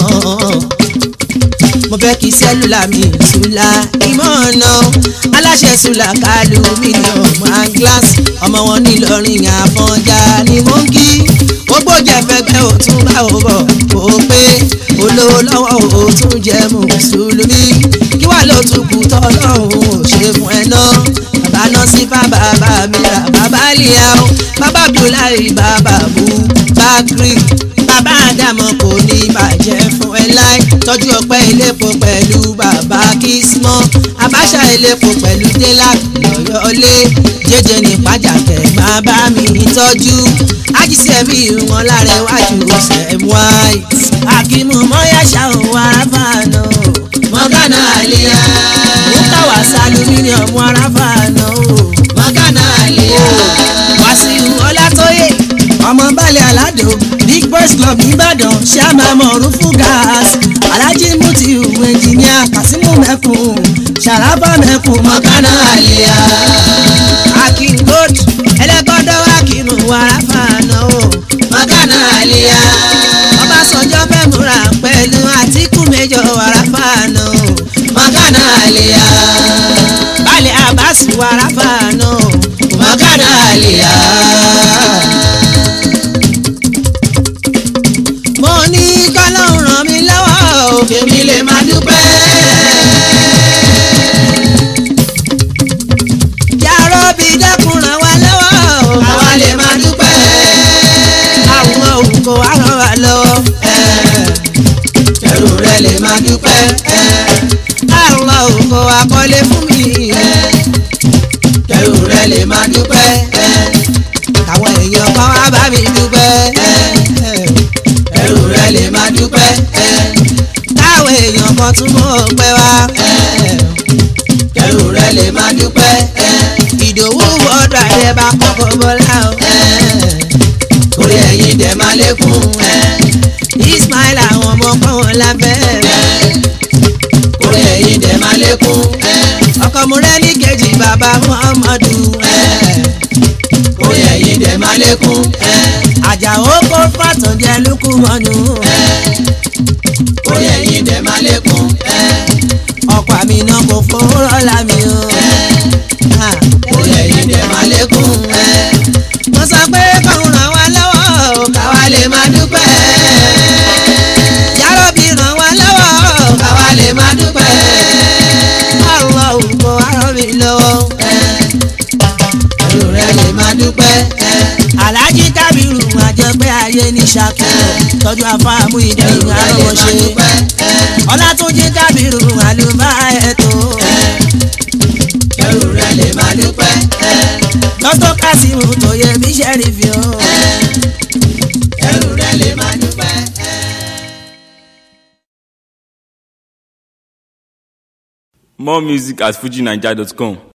S2: mo fẹ́ kí sẹ́lúlà mi sùn la ìmọ̀ náà. aláṣẹ sùlà kálù mílíọ̀nù aglas ọmọ wọn nílọrin àfọ̀njá ni mo ń kí. ó gbọ́jà fẹ́gbẹ́ ò tún bá ò bọ̀ ó pé olówó lọ́wọ́ ò tún jẹ́ mùsùlùmí. kí wàá ló tún kù tọ́lọ́hún ò ṣe fún ẹ náà. bàbá náà sí bàbá bàbá mi rà bàbá lìyà o bàbá abdullahi bàbá bu bakri bàbá àdàmọ kò ní bàjẹ́ fún ẹ láì tọ́jú ọpẹ́ ilépo pẹ̀lú bàbá kismọ́ àbáṣà ilépo pẹ̀lú délàk lọ́yọ́lé jẹjẹ ní pàjákẹ́ máa bá mi tọ́jú ajísẹ́mi wọn lára iwájú sam white akimu mọ́yàṣá òun aráfàánà
S4: mọ́gánà àlìyá.
S2: mùtàwá sálúmíníọ̀mù aráfàánà
S4: mọ́gánà àlìyá.
S2: wàsíù ọlátóyè ọmọ balẹ̀ aládò big boys club nìbàdàn ṣáàmà mọ̀ọ́rún fún gas alhaji mutiu ẹnjìníà kasimu mẹ́kùn ṣàràbà mẹ́kùn
S4: mọ́gánà àlìyá.
S2: akin gold ẹlẹ́gbọ́dọ̀ akimu wàràfàànà o
S4: mọ́gánà àlìyá.
S2: ọbásanjọ́ fẹ́ múra pẹ̀lú àtìkù méjọ wàràfàànà o
S4: mọ́gánà àlìyá.
S2: balẹ̀ abasi wàràfàànà o
S4: mọ́gánà àlìyá.
S2: mo ní kọ́lọ́hún ràn mí lọ́wọ́ o
S4: èmi lè máa dúpẹ́.
S2: yàrá bí dẹ́kun ràn wá lọ́wọ́ o
S4: àwa lè máa dúpẹ́.
S2: àwọn òkò wá ràn wá lọ́wọ́.
S4: kẹrù rẹ lè máa dúpẹ́.
S2: àwọn òkò àkọlé fún mi.
S4: kẹrù rẹ lè máa dúpẹ́.
S2: àwọn èèyàn kan wá bá mi dúpẹ́.
S4: kẹrù rẹ lè máa dúpẹ́.
S2: káwọn èèyàn kan tún mọ̀ pẹ́ wá.
S4: kẹrù rẹ lè máa dúpẹ́.
S2: ìdòwú wọ́ọ̀dù àdẹ́bà kọ́kọ́ bọ́lá o.
S4: orí ẹ̀yin dẹ̀ máa lékún.
S2: ismail àwọn ọmọ kan wọn lábẹ́.
S4: orí ẹ̀yin dẹ̀ máa lékún.
S2: ọkọ mu rẹ ní kejì bàbá muhammadu.
S4: orí ẹ̀yin dẹ̀ máa lékún.
S2: àjàó kó fàtọ̀jẹ́ lukú mọ́nu.
S4: orí ẹ̀yin dẹ̀ máa lékún.
S2: ọkọ àmì náà kò fowórọ́ lámì o.
S4: orí ẹ̀yin dẹ̀ máa lékún.
S2: mo sọ pé kọ́hún ràn wá lọ́wọ́ o.
S4: káwa lè máa dúpẹ́.
S2: yàrá bí ràn wá lọ́wọ́ o.
S4: káwa lè máa dúpẹ́.
S2: àwọn òkò arọ mi lọ́wọ́.
S4: kẹrù rẹ lè máa dúpẹ́.
S2: alhaji kábírù àjẹpẹ́ ayé ní ṣàkóso tọ́jú afáàmù ìdẹ́yìn arọ́wọ́ṣe. ọlátúnjí kábírù àlùbá ẹ̀tọ́.
S4: kẹrù rẹ lè máa dúpẹ́.
S2: dókítà kásímù tó yẹ bí sẹ́rífì o.
S4: kẹrù rẹ lè máa dúpẹ́.
S1: More music at fujinaija.com.